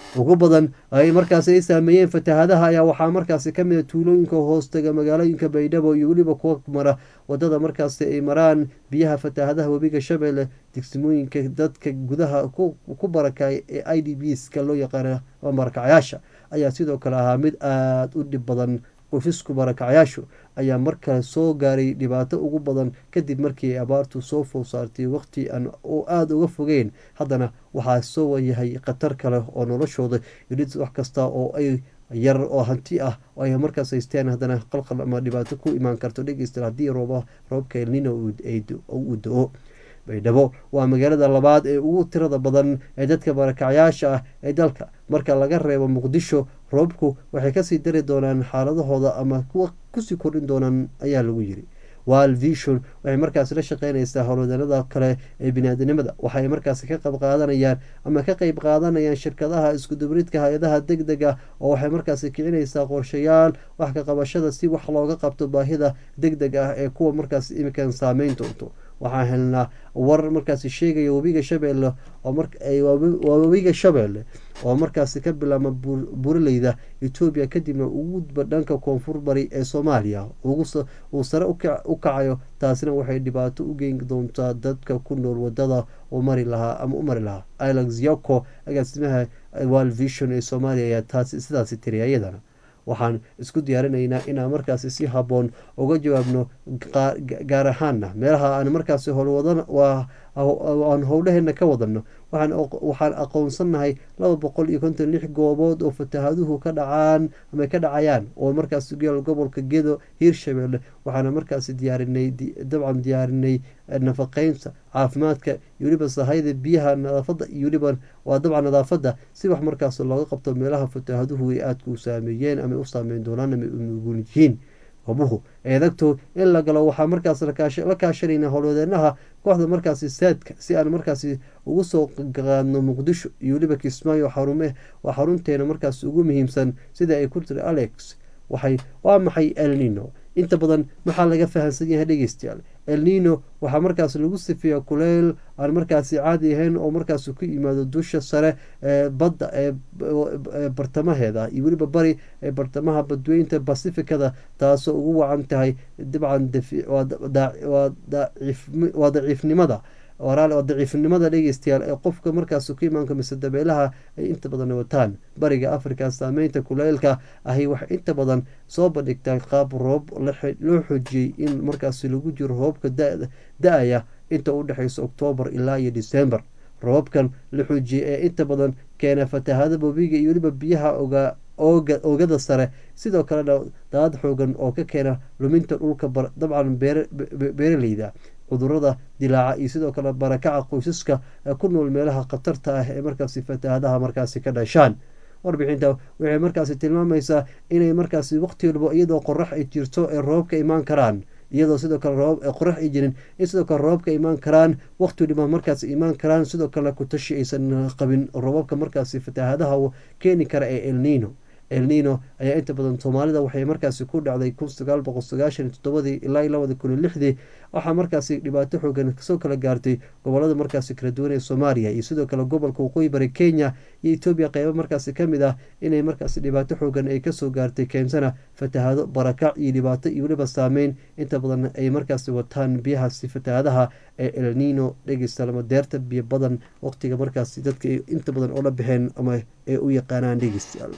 ugu badan ay markaasi ay saameeyeen fatahaadaha ayaa waxaa markaasi ka mid a tuulooyinka hoostaga magaalooyinka baydhabo iyo weliba kuwa mara wadada markaasi ay maraan biyaha fatahaadaha webiga shabeelle degsimooyinka dadka gudaha ku barakay ee i d bska loo yaqaana barakacyaasha ayaa sidoo kale ahaa mid aada u dhib badan qofisku barakacyaashu ayaa markale soo gaaray dhibaato ugu badan kadib markii ay abaartu soo fow saartay waqti aan aada uga fogeyn haddana waxaa soo wayahay khatar kale oo noloshooda yidhid wax kasta oo ay yar oo hanti ah oo ay markaas haysteen haddana qalqal ama dhibaato ku imaan karto dhegeysta haddii rooba roobka elnino uu do-o baydhabo waa magaalada labaad ee ugu tirada badan ee dadka barakacyaasha ah ee dalka marka laga reebo muqdisho roobku waxay kasii dari doonaan xaaladahooda ama kuwa kusii kordhin doonaan ayaa lagu yiri wal vision waxay markaasi la shaqeynaysaa howlwadanada kale ee biniaadanimada waxay markaasi ka qayb qaadanayaan ama ka qeyb qaadanayaan shirkadaha iskudubridka hay-adaha deg dega oo waxay markaasi kicinaysaa qorshayaal wax ka qabashada si wax looga qabto baahida deg deg ah ee kuwa markaas imikan saameyn doonto waxaan helnaa war markaasi sheegaya webiga shabeelle waa webiga shabeelle oo markaasi ka bilaama buraleyda etoobiya kadibna ugu gudba dhanka koonfur bari ee soomaaliya uu sare u kacayo taasina waxay dhibaato u geyn doontaa dadka ku nool wadada u mari lahaa ama u mari lahaa alex yoko agaasimaha wal vision ee soomaaliya ayaa taasi sidaasi tiri ayadana waxaan isku diyaarinaynaa inaan markaasi si habboon uga jawaabno gaar ahaana meelaha aan markaasi howlwadan howlaheena ka wadano waxaan aqoonsannahay laba boqol iyo konton lix goobood oo fatahaaduhu ka dhacaan ama ka dhacayaan oo markaasi geel gobolka gedo hiirshabeelle waxaana markaasi diyaarinay dabcan diyaarinay nafaqeynta caafimaadka iyo weliba sahayda biyaha nadaafada iyo weliba waa dabcan nadaafada si wax markaas looga qabto meelaha fatahaaduhu ay aadka u saameeyeen ama u saameyn doonaan ama unugul yihiin hobuhu eedagto in la galo waxaa markaas la kaashanayna howlwadeenaha kooxda markaasi saadka si aan markaasi ugu soo qaadno muqdisho iyo weliba kismaayo xarume waa xarunteena markaas ugu muhiimsan sida ay ku tiri alex waxay waa maxay elnino inta badan maxaa laga fahamsan yahay dhegeystayaal elnino waxaa markaas lagu sifeeya kuleyl aan markaasi caadi ahayn oo markaas ku yimaado dusha sare ee badda ee bartamaheeda iyo weliba bari ee bartamaha badweynta basifikada taasoo ugu wacan tahay dabcan waa daciifnimada waa daciifnimada dhegeystayaal ee qofka markaas ku imaanka mise dabeelaha ay inta badan wataan bariga africa saameynta kuleylka ahi waxay inta badan soo bandhigtaa qaab roob loo xoojiyey in markaasi lagu jiro roobka da-aya inta u dhexeysa oktoobar ilaa iyo december roobabkan la xoojiyey ee inta badan keena fatahaada bobiga iyo weliba biyaha oogada sare sidoo kalena daad xoogan oo ka keena luminta dhulka dabcan beeraleyda cudurada dilaaca iyo sidoo kale barakaca qoysaska ku nool meelaha khatarta ah ee markaasi fatahaadaha markaasi ka dhashaan warbixinta waxay markaasi tilmaamaysaa inay markaasi waqti walbo iyadoo qorax ay jirto ee roobka imaan karaan iyadoo sidoo kale roob qorax ay jirin in sidoo kale roobka imaan karaan waqti waliba markaas imaan karaan sidoo kale kutashi aysan qabin roobabka markaasi fatahaadaha keeni kara ee elnino elnino ayaa inta badan soomaalida waxay markaasi ku dhacday kun sagaal boqol sagaashan toddobadii ilaa iyo labada kun iyo lixdii waxaa markaasi dhibaato xoogan kasoo kala gaartay gobolada markaasi kala duwan ee soomaaliya iyo sidoo kale gobolka waqooyi bari kenya iyo etoobiya qeybo markaasi kamid ah inay markaasi dhibaato xoogan ay kasoo gaartay keensana fatahaado barakac iyo dhibaato iyo weliba saameyn inta badan ay markaasi wataan biyahaasi fatahaadaha ee elnino dhegeysta deerta biyo badan waqtiga markaasi dadka inta badan oola baxeen ama ay u yaqaanaan dhegeystayaal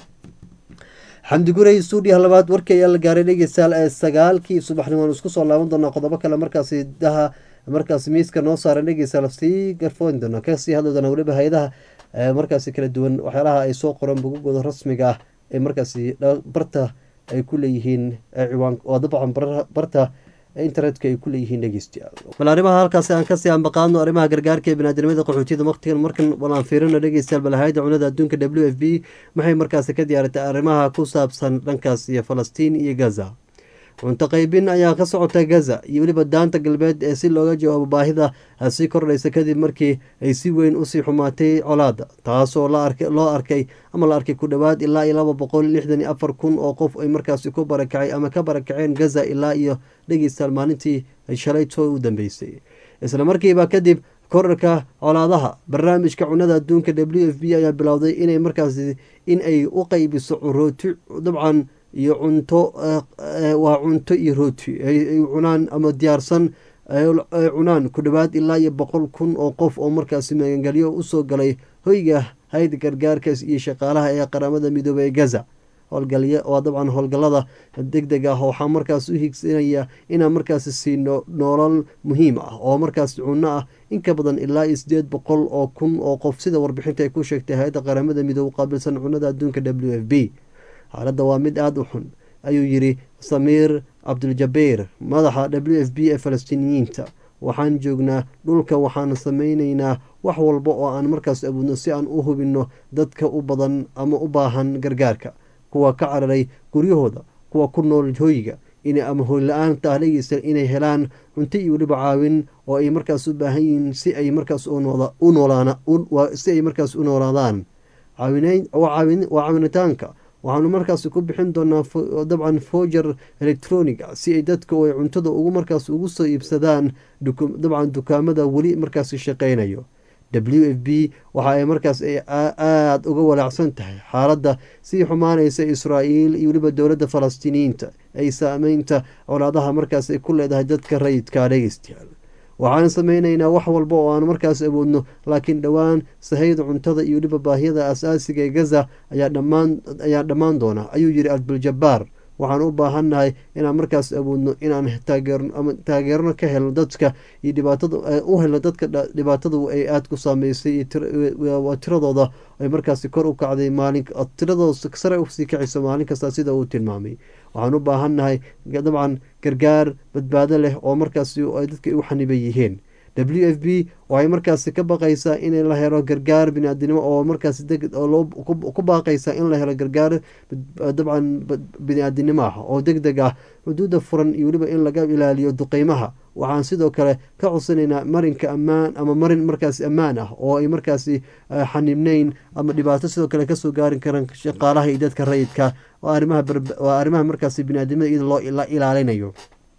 xamdi gurey stuudiyaha labaad warkii ayaa la gaaray dhegeystayaal ee sagaalkii subaxnimo aan isku soo laaban doonaa qodobo kale markaasi daha markaasi miiska noo saaran dhegeystayaal sii garfoon doona kasii hadli doona weliba hay-adaha markaasi kala duwan waxyaalaha ay soo qoran bogagooda rasmiga ah ee markaasi barta ay ku leeyihiin ciwaan waa dabcan barta internetka ay ku leeyihiin dhegeystayaal bal arrimaha halkaasi aan kasii ambaqaadno arrimaha gargaarka ee biniaadamada qaxootiyada waqtigan markan walaan fiirino dhegeystayaal bal hay-adda cunada adduunka w f b maxay markaasi ka diyaaratay arrimaha ku saabsan dhankaas iyo falastiin iyo gaza cunto qaybin ayaa ka socota gaza iyo weliba daanta galbeed ee si looga jawaabo baahida sii kordhaysa kadib markii ay si weyn usii xumaatay colaada taasoo loo arkay ama la arkay ku dhowaad ilaa iyo laba boqol lixdan iyo afar kun oo qof ay markaasi ku barakacay ama ka barakaceen gaza ilaa iyo dhegeystayaal maalintii shalayto u dambeysay isla markiiba kadib korarka colaadaha barnaamijka cunada adduunka w f b ayaa bilowday inay markaasi in ay u qeybiso rooti dabcan iyo cunto waa cunto iyo rooti ay cunaan ama diyaarsan ay cunaan ku dhowaad ilaa iyo boqol kun oo qof oo markaasi magangelyo usoo galay hoyga hayda gargaarkaas iyo shaqaalaha ee qaramada midoobey ee gaza howlgalya waa dabcan howlgallada deg deg ah waxaa markaas u higsanaya inaan markaasi siino noolal muhiim ah oo markaas cunno ah in ka badan ilaa iyo sideed boqol oo kun oo qof sida warbixinta ay ku sheegtay hay-adda qaramada midoobe qaabilsan cunnada adduunka w f b xaaladda waa mid aada u xun ayuu yidhi samiir cabduljabeir madaxa w f b ee falastiiniyiinta waxaan joognaa dhulka waxaan sameyneynaa wax walba oo aan markaas awoodno si aan u hubinno dadka u badan ama u baahan gargaarka kuwa ka cararay guryahooda kuwa ku nool hoyga ama hoyla-aanta ah dhegeysta inay helaan cunto iyo weliba caawin oo ay markaas u baahan yihiin si ay markaas si ay markaas u noolaadaan waa caawinitaanka waxaanu markaas ku bixin doonaa dabcan foger electroniga si ay dadka ay cuntada ugu markaas ugu soo iibsadaan dabcan dukaamada weli markaas shaqeynayo w f b waxa ay markaas aada uga walaacsan tahay xaaladda sii xumaanaysa israa'iil iyo weliba dowladda falastiiniyiinta ay saameynta colaadaha markaas ay ku leedahay dadka rayidka dhegeystayaal waxaan sameyneynaa wax walba oo aan markaas awoodno laakiin dhowaan sahayda cuntada iyo weliba baahiyada asaasiga ee gaza ayaa dhammaan doona ayuu yidhi abduljabaar waxaan u baahannahay inaan markaas awoodno inaan taageerno ka helno dadka iyo dhibaatada u helno dadka dhibaatadu ay aada ku saameysay tiradooda ay markaasi kor u kacday maalin tiradooda sare usii kacayso maalin kasta sida uu tilmaamay waxaan u baahannahay dabcan gargaar badbaado leh oo markaasi ay dadka u xaniban yihiin w f b waxay markaasi ka baqaysaa in la helo gargaar biniaadinimo oo markaas ku baaqaysa in la helo gargaar dabcan bini-aadinimo ah oo deg deg ah xuduudda furan iyo weliba in laga ilaaliyo duqeymaha waxaan sidoo kale ka codsanaynaa marinka ammaan ama marin markaasi ammaan ah oo ay markaasi xanibneyn ama dhibaato sidoo kale kasoo gaari karaan shaqaalaha iyo dadka rayidka waa arrimaha markaasi biniaadimada iyada loo ilaalinayo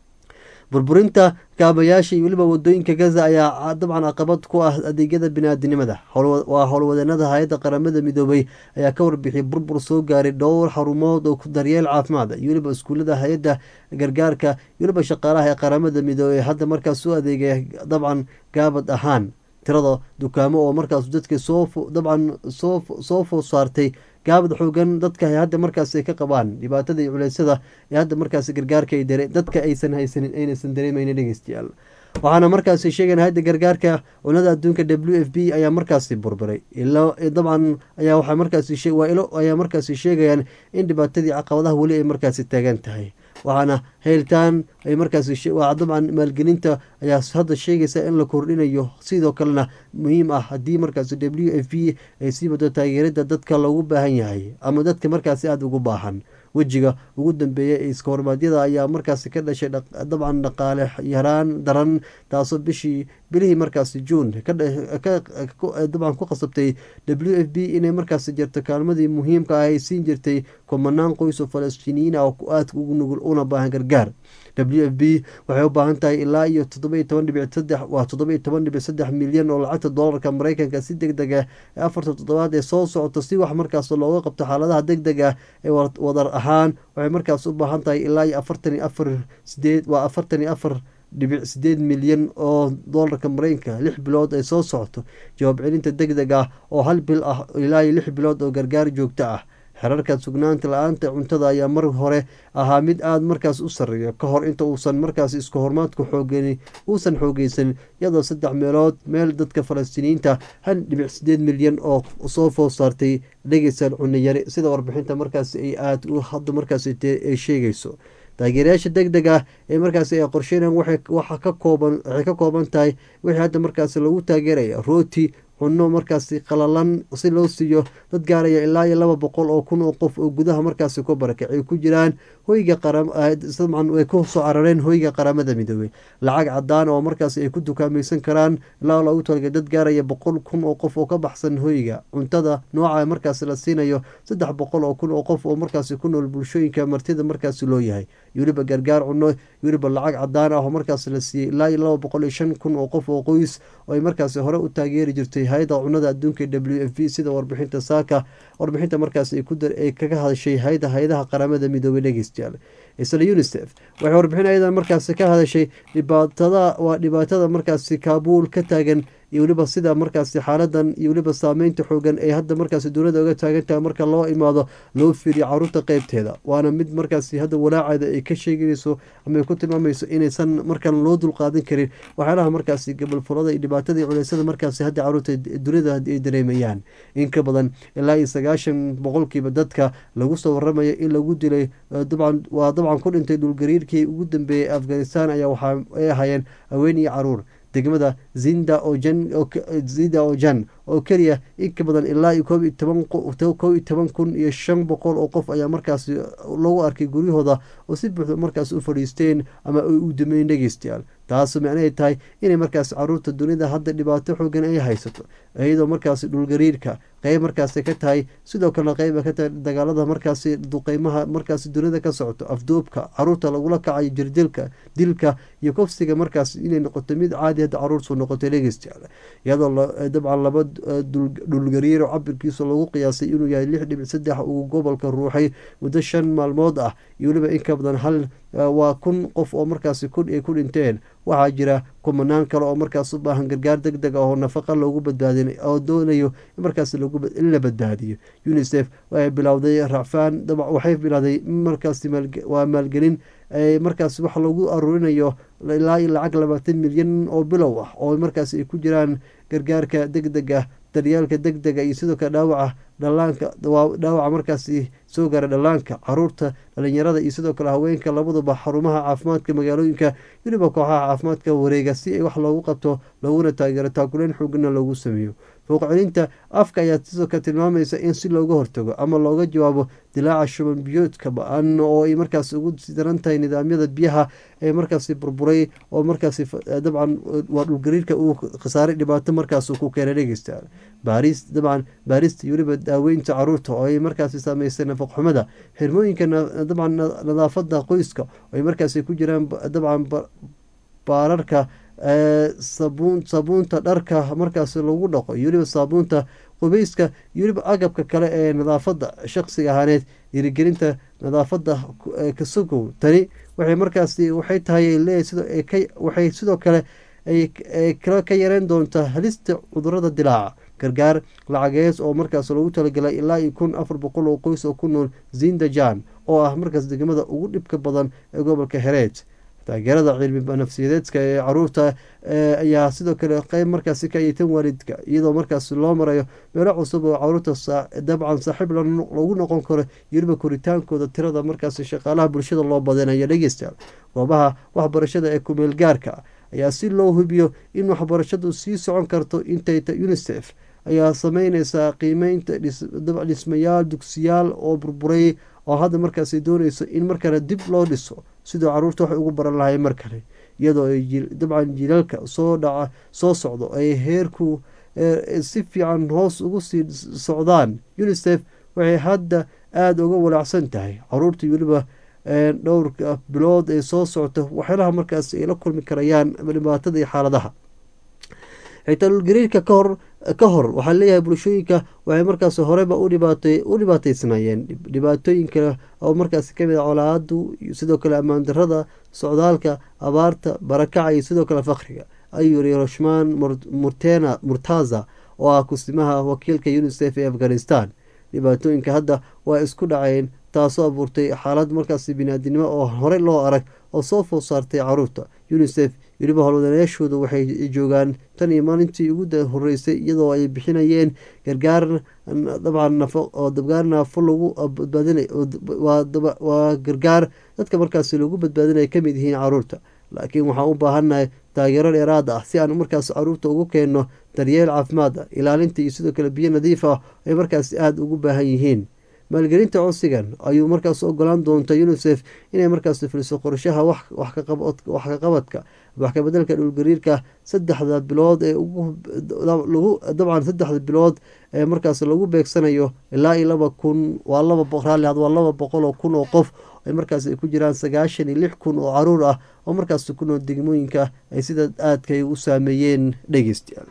burburinta kaabayaasha iyo weliba wadooyinka gaza ayaa dabcan caqabad ku ah adeegyada biniaadinimada waa howlwadeenada hay-adda qaramada midoobay ayaa ka warbixiyay burbur soo gaaray dhowr xarumood oo daryeel caafimaad iyo weliba iskuullada hay-adda gargaarka iyo weliba shaqaalaha ee qaramada midoobey hadda markaas u adeegaya dabcan gaabad ahaan tirada dukaamo oo markaas dadka soo dabcan soo food saartay gaabad xoogan dadka hadda markaas ay ka qabaan dhibaatada iyo culeysyada ee hadda markaas gargaarka ay dare dadka aysan haysanin aynaysan dareemaynin dhegeystayaal waxaana markaasi sheegayn hadda gargaarka cunada adduunka w f b ayaa markaasi burburay dabcan ayaa waxaa markaasi waa ilo ayaa markaasi sheegayaan in dhibaatadii caqabadaha weli ay markaasi taagan tahay waxaana helitaan ay markaas dabcan maalgelinta ayaa hadda sheegaysa in la kordhinayo sidoo kalena muhiim ah haddii markaas w f b ay sii wado taageerada dadka loogu baahan yahay ama dadka markaasi aada ugu baahan wejiga ugu dambeeya ee iska hormaadyada ayaa markaasi ka dhashay dabcan dhaqaale yaraan daran taasoo bishii bilihii markaasi juun dabcan ku qasabtay w f b inay markaasi jirto kaalmadii muhiimka ah ay siin jirtay kumanaan qoys oo falastiiniyiin ah oo aadka ugu nugul una baahan gargaar w f b waxay u baahan tahay ilaa iyo toddoba toban dhibic saddex waa toddoba iyo toban dhibic saddex milyan oo lacagta doolarka mareykanka si deg deg ah ee afarta toddobaad ee soo socoto si wax markaas looga qabto xaaladaha deg deg ah ee wadar ahaan waxay markaas u baahan tahay ilaa iyo afartan iyo afar sideed waa afartan iyo afar dhibic sideed milyan oo doolarka mareykanka lix bilood ay soo socoto jawaab celinta deg deg ah oo hal bil ah ilaa iyo lix bilood oo gargaar joogto ah xerarka sugnaanta la-aanta cuntada ayaa mar hore ahaa mid aada markaas u sarreeya ka hor inta uusan markaas isku hormaadku xoogani uusan xoogeysan iyadoo saddex meelood meel dadka falastiiniyiinta hal dhibic sideed milyan oo soo food saartay dhegeysaan cunayari sida warbixinta markaas ay aada hadda markaas ay sheegayso taageerayaasha deg deg ah ee markaas ay qorsheynaan waxay ka kooban tahay wixii hadda markaas lagu taageeraya rooti cunno markaasi qalalan si loo siiyo dad gaaraya ilaa iyo laba boqol oo kun oo qof oo gudaha markaasi ku barakay ay ku jiraan hoyga qaramdabcan ay ku soo carareen hoyga qaramada midoobey lacag cadaan oo markaasi ay ku dukaamaysan karaan ilaa loogu talagay dad gaaraya boqol kun oo qof oo ka baxsan hoyga cuntada nooca markaasi la siinayo saddex boqol oo kun oo qof oo markaasi ku nool bulshooyinka martida markaasi loo yahay iyo weliba gargaar cuno iyo weliba lacag cadaan ah oo markaas la siiyey ilaa iyo laba boqol iyo shan kun oo qof oo qoys oo ay markaasi hore u taageeri jirtay hay-adda cunada adduunka w f v sida warbixinta saaka warbixinta markaas ay kaga hadashay hay-ada hay-adaha qaramada midoobay dhegeystayaal isla unisef waxay warbixin ayadan markaasi ka hadashay dhibaatada waa dhibaatada markaasi kaabuul ka taagan iyo weliba sida markaasi xaaladan iyo weliba saameynta xoogan ee hadda markaasi dowladda oga taagan tahay marka loo imaado loo fiiriyo caruurta qeybteeda waana mid markaasi hadda walaaceeda ay ka sheeganayso ama ay ku tilmaamayso inaysan markan loo dulqaadan karin waxyaalaha markaasi gabalfulada iyo dhibaatadii culeysada markaasi hadda caruurta dunida ay dareemayaan in ka badan ilaa iyo sagaashan boqolkiiba dadka lagu soo waramayo in lagu dilay dabcan waa dabcan ku dhintay dhulgariirkii ugu dambeeyey afghanistan ayaa waxa ay ahaayeen haween iyo caruur degmada zinda ojan zinda ojan oo keliya in ka badan ilaa iyo koob iyo toban koob iyo toban kun iyo shan boqol oo qof ayaa markaasi lagu arkay guryahooda oo si buuxda markaas u fadhiisteen ama ay u dameyn dhegeystayaal taasu macnahay tahay inay markaas caruurta dunida hadda dhibaato xoogan ay haysato iyadoo markaasi dhulgariirka qeyb markaasi ka tahay sidoo kalena qeyba ka tahay dagaalada markaasi duqeymaha markaasi dunida ka socoto afduubka caruurta lagula kacayo jirdilka dilka iyo kofsiga markaas inay noqoto mid caadi hadda caruurtu noqotay dhegeystayaal iyadoo dabcan laba dhulgariiro cabirkiisa lagu qiyaasay inuu yahay lix dhibic saddex uu gobolka ruuxay muddo shan maalmood ah iyo weliba in ka badan hal waa kun qof oo markaasi kun ay ku dhinteen waxaa jira kumanaan kale oo markaas u baahan gargaar deg deg ah oo nafaqa loogu badbaadin oo doonayo in markaas in la badbaadiyo unisef waxay bilowday racfaan waxay bilowday markaas waa maalgelin markaas wax lagu aruurinayo ilaa iyo lacag labaatan milyan oo bilow ah oo markaas ay ku jiraan gargaarka deg deg ah daryaalka deg dega iyo sidoo kale dhaawaca dhalaanka dhaawaca markaasi soo gaara dhallaanka caruurta dhalinyarada iyo sidoo kale haweenka labaduba xarumaha caafimaadka magaalooyinka weliba kooxaha caafimaadka wareega si ay wax loogu qabto looguna taageero taakuleyn xoogana loogu sameeyo fouq celinta afka ayaa sidoo kale tilmaamaysa in si looga hortago ama looga jawaabo dilaaca shuban biyoodka ba-an oo ay markaas ugu daran tahay nidaamyada biyaha ee markaasi burburay oo markaasi dabcan waa dhulgariirka uu khasaaray dhibaato markaas ku keenay dhegeysta baaris dabcan baarista iyo weliba daaweynta caruurta oo ay markaasi saameysay nafaq xumada xirmooyinka dabcan nadaafada qoyska oo ay markaasi ku jiraan dabcan baararka sabuun sabuunta dharka markaas lagu dhaqo iyo weliba saabuunta qubeyska iyo weliba agabka kale ee nadaafada shaqsiga ahaaneed dhiirigelinta nadaafada kasugow tani waxay markaasi waxay tahay waxay sidoo kale kala ka yareen doontaa halista cudurada dilaaca gargaar lacagees oo markaas loogu talagalay ilaa iyo kun afar boqol oo qoys oo ku nool zindajan oo ah markaas degmada ugu dhibka badan ee gobolka hereed taageerada cilmi nafsiyadeedka ee caruurta ayaa sidoo kale qeyb markaasi ka aytan waalidka iyadoo markaas loo marayo meelo cusub oo caruurta dabcan saaxiib lagu noqon karo yoliba koritaankooda tirada markaas shaqaalaha bulshada loo badanayo dhegeystayaal goobaha waxbarashada ee kumeel gaarka ayaa si loo hubiyo in waxbarashadu sii socon karto intayta unisef ayaa sameyneysaa qiimeynta dhismayaal dugsiyaal oo burburay oo hadda markaasi dooneyso in markale dib loo dhiso sidoo caruurta waxay ugu baran lahay mar kale iyadoo ay dabcan jilalka soo dhaca soo socdo ay heerku si fiican hoos ugu sii socdaan unisef waxay hadda aada uga walaacsan tahay caruurta weliba dhowrka bilood ee soo socota waxyaalaha markaas ay la kulmi karayaan dhibaatada iyo xaaladaha xitaa dhulgariirka kahor ka hor waxaa leeyahay bulshooyinka waxay markaas horeba u dhibaataysnaayeen dhibaatooyinka oo markaas kamid a colaadu sidoo kale ammaan darada socdaalka abaarta barakaca iyo sidoo kale fakriga ayuu yiri roshman murtena murtaza oo ah kusimaha wakiilka unisef ee afghanistan dhibaatooyinka hadda waa isku dhaceen taasoo abuurtay xaalad markaas biniaadinimo oo horey loo arag oo soo food saartay caruurta unisef weliba howlwadanayaashooda waxay joogaan tan iyo maalintii ugu horeysay iyadoo ay bixinayeen gargaar dabcan oo dabgaar naafo lagu badbaadinwaa gargaar dadka markaas lagu badbaadinaya kamid yihiin caruurta laakiin waxaan u baahannahay taageero dheeraad ah si aan markaas caruurta ugu keenno daryeel caafimaad ah ilaalinta iyo sidoo kale biyo nadiif ah ay markaas aada ugu baahan yihiin maalgelinta codsigan ayuu markaas ogolaan doonta unisef inay markaas fuliso qorshaha wax ka qabadka wax kabedelka dhulgariirka saddexda bilood ee dabcan saddexda bilood ee markaas lagu beegsanayo ilaa iyo laba kun waa laba raalli had waa laba boqol oo kun oo qof ay markaas ay ku jiraan sagaashan iyo lix kun oo caruur ah oo markaas ku nool degmooyinka ay sida aadkay u saameeyeen dhegeystayaal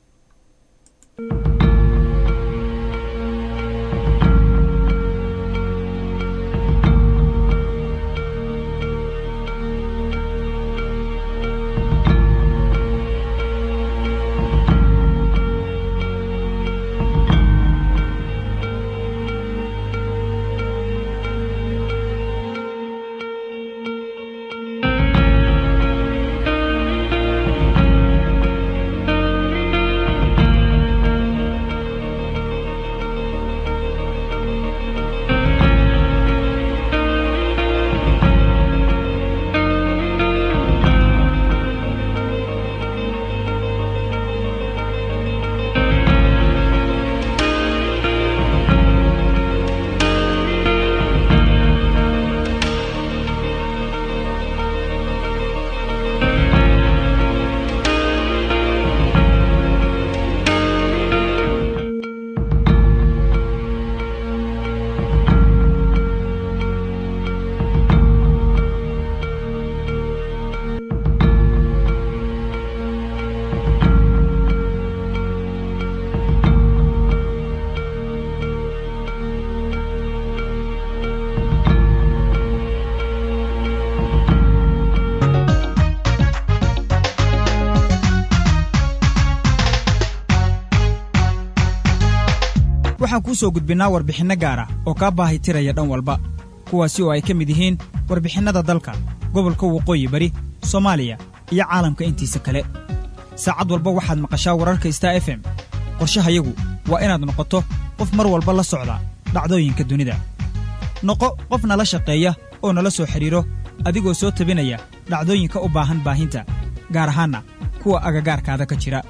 waxaan kuu soo gudbinnaa warbixinno gaara oo kaa baahi tiraya dhan walba kuwaasi oo ay ka mid yihiin warbixinnada dalka gobolka waqooyi bari soomaaliya iyo caalamka intiisa kale saacad walba waxaad maqashaa wararka star f m qorshahayagu waa inaad noqoto qof mar walba la socda dhacdooyinka dunida noqo qof nala shaqeeya oo nala soo xidhiidro adigoo soo tabinaya dhacdooyinka u baahan baahinta gaar ahaanna kuwa agagaarkaada ka jira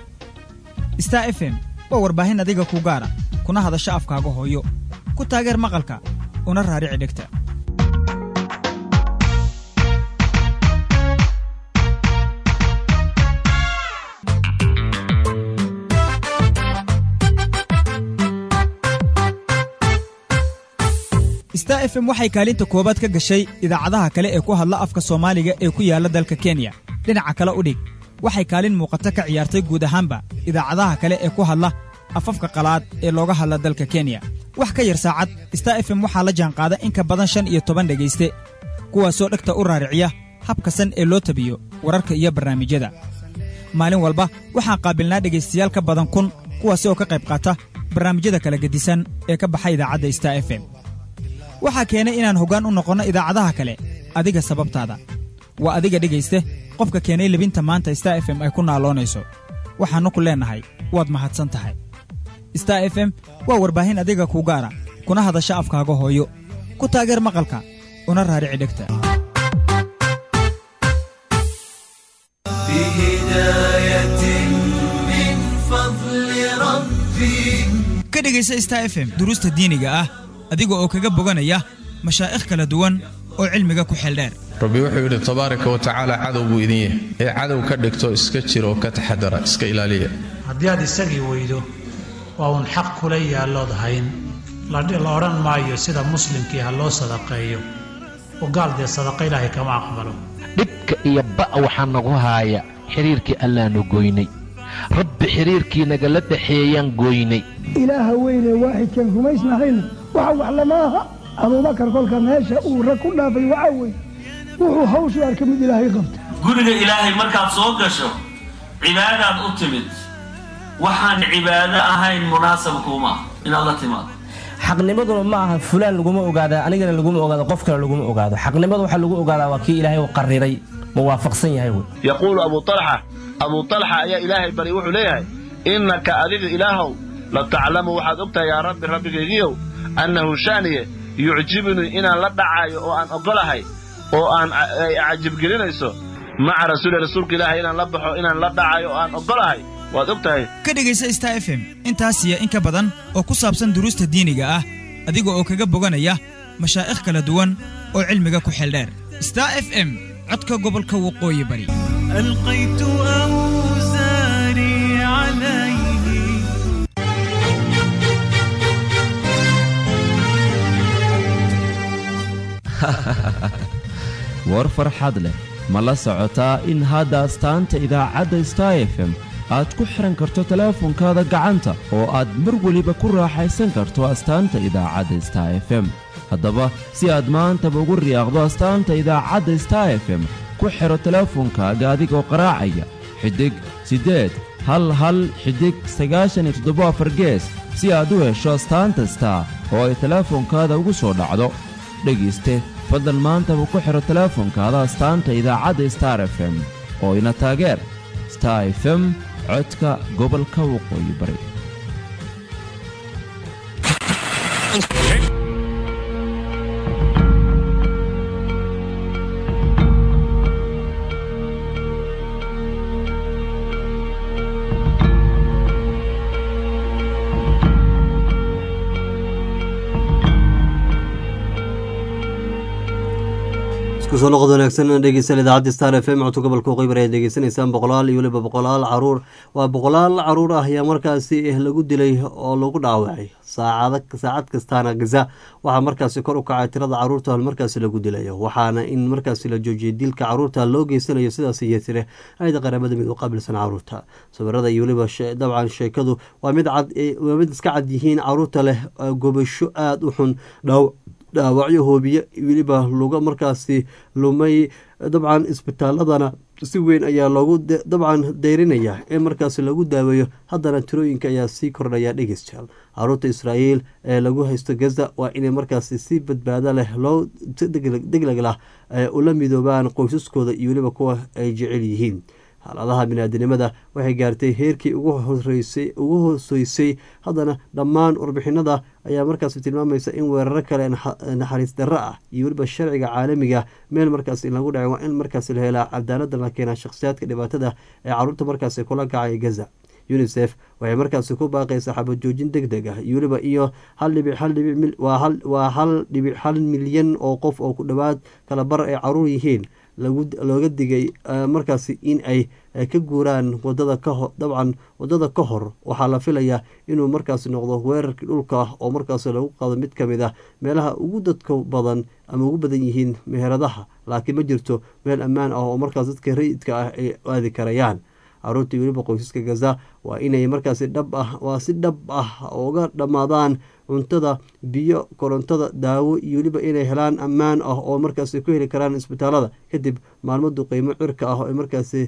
star f m waa warbaahin adiga ku gaara kuna hadasha afkaaga hooyo ku taageer maqalka una raarici dhegta star f m waxay kaalinta koowaad ka gashay idaacadaha kale ee ku hadla afka soomaaliga ee ku yaalla dalka kenya dhinaca kale u dhig waxay kaalin muuqata ka ciyaartay guud ahaanba idaacadaha kale ee ku hadla afafka qalaad ee looga hadla dalka kenya wax ka yar saacad star f m waxaa la jaanqaada in ka badan shan iyo toban dhegayste kuwaasoo dhegta u raariciya habkasan ee loo tabiyo wararka iyo barnaamijyada maalin walba waxaan qaabilnaa dhegaystayaal ka badan kun kuwaasi oo ka qayb qaata barnaamijyada kala gedisan ee ka baxa idaacadda star f m waxaa keenay inaan hoggaan u noqonno idaacadaha kale adiga sababtaada waa adiga dhegayste qofka keenay lebinta maanta star f m ay ku naaloonayso waxaannu ku leennahay waad mahadsan tahay star f m waa warbaahin adiga kuu gaara kuna hadasha afkaaga hooyo ku taageer maqalka una raarici dhegta ka dhegaysa star f m duruusta diiniga ah adiga oo kaga boganaya mashaa'ikh kala duwan oo cilmiga ku xeeldheer rabbi wuxuu yidhi tabaaraka wa tacaala cadow buu idin yahay ee cadow ka dhigto iska jira oo ka taxadara iska ilaaliya haddii aad isagii weydo waa uun xaq kula yaallood hayn la odhan maayo sida muslimkii ha loo sadaqeeyo oo gaal dee sadaqa ilaahay kama aqbalo dhibka iyo ba'a waxaa nagu haaya xidhiirkii allaanu goynay rabbi xidhiirkii nagala dhexeeyaan goynay ilaaha weynee waaxidkan rumaysnahayna waxa wax lama aha abuubakar kolka meesha uu rag ku dhaafay waxaa weeye wuxuu hawshu arka mid ilaahay qabta guriga ilaahay markaad soo gasho cibaadaad u timid waxaan cibaado ahayn munaasabkuuma inaad la timaado xaqnimaduna ma aha fulaan laguma ogaada anigana laguma ogaado qof kale laguma ogaado xaqnimada waxaa lagu ogaadaa waa kii ilaahay u qariray muwaafaqsan yahay wey yaquulu abu talxa abuu talxa ayaa ilaahay bari wuxuu leeyahay innaka adiga ilaahow la taclamu waxaad ogtahay yaa rabbi rabbigaygiyow annahu shaaniye yucjibunii inaan la dhacaayo oo aan oggolahay oo aan cajibgelinayso maca rasuuli rasuulka ilaahay inaan la baxo inaan la dhacayo oo aan oggolahay waad og tahay ka dhegaysa star f m intaasiya in ka badan oo ku saabsan duruusta diiniga ah adiga oo kaga boganaya mashaa'ikh kala duwan oo cilmiga ku xeeldheer star f m codka gobolka waqooyi bari ألقيت أوزاري عليه war farxad leh ma la socotaa in hadda astaanta idaacadda star f m aad ku xihan karto teleefonkaada gacanta oo aad mar weliba ku raaxaysan karto astaanta idaacadda star f m haddaba si aad maantaba ugu riyaaqdo astaanta idaacadda star f m ku xidho teleefonkaaga adigoo qaraacaya xidig siddeed hal hal xidig sagaashan iyo toddobo afar gees si aad u hesho astaanta star oo ay teleefonkaada ugu soo dhacdo dhegayste fadlan maantaba ku xidho teleefonkaada astaanta idaacadda star f m oo ina taageer star f m codka gobolka waqooyi bari kusoo noqod wanaagsan dhegeysan idaacadda star f m codka gobolka waqooyi ayaad degeysanaysaan boqolaal iyo weliba boqolaal caruur waa boqolaal caruur ah ayaa markaasi lagu dilay oo lagu dhaawacay saacad saacad kastaana gaza waxaa markaasi kor u kacay tirada caruurta markaasi lagu dilayo waxaana in markaasi la joojiyay dilka caruurta loo geysanayo sidaas iyo tire ayada qaramada mid u qaabilsan caruurta sawirada iyo weliba dabcan sheekadu waa mid cad waa mid iska cad yihiin caruurta leh gobasho aada u xun dhaaw dhaawacyo hoobiye weliba luga markaasi lumay dabcan isbitaaladana si weyn ayaa loogu dabcan deyrinaya in markaasi lagu daaweeyo haddana tirooyinka ayaa sii kordhaya dhegeystayaal caruurta israa'iil ee lagu haysto gaza waa inay markaasi si badbaado leh loo degleg lah ula midoobaan qoysaskooda iyo weliba kuwa ay jecel yihiin xaaladaha biniaadanimada waxay gaartay heerkii ugu horeysay ugu hooseysay haddana dhammaan warbixinada ayaa markaasi tilmaamaysa in weeraro kale naxariis darro ah iyo weliba sharciga caalamiga meel markaas in lagu dhacay waa in markaasi la helaa cadaalada la keenaa shakhsiyaadka dhibaatada ee caruurta markaasi kula kacay gaza unisef waxay markaasi ku baaqaysaa xabad joojin deg deg ah iyo weliba iyo hal dhibic hal dhibic waa hal dhibic hal milyan oo qof oo ku dhowaad kala bar ay caruur yihiin looga digay markaasi in ay ka guuraan wadada kaho dabcan wadada ka hor waxaa la filayaa inuu markaasi noqdo weerarkii dhulka oo markaasi lagu qaado mid ka mid ah meelaha ugu dadka badan ama ugu badan yihiin meheradaha laakiin ma jirto meel ammaan ah oo markaas dadka rayidka ah ay aadi karayaan caruurtii weliba qoysaska gaza waa inay markaasi dhab ah waa si dhab ah uga dhammaadaan cuntada biyo korontada daawo iyo weliba inay helaan ammaan ah oo markaasi ku heli karaan isbitaalada kadib maalmadu qiimo cirka ah oo markaasi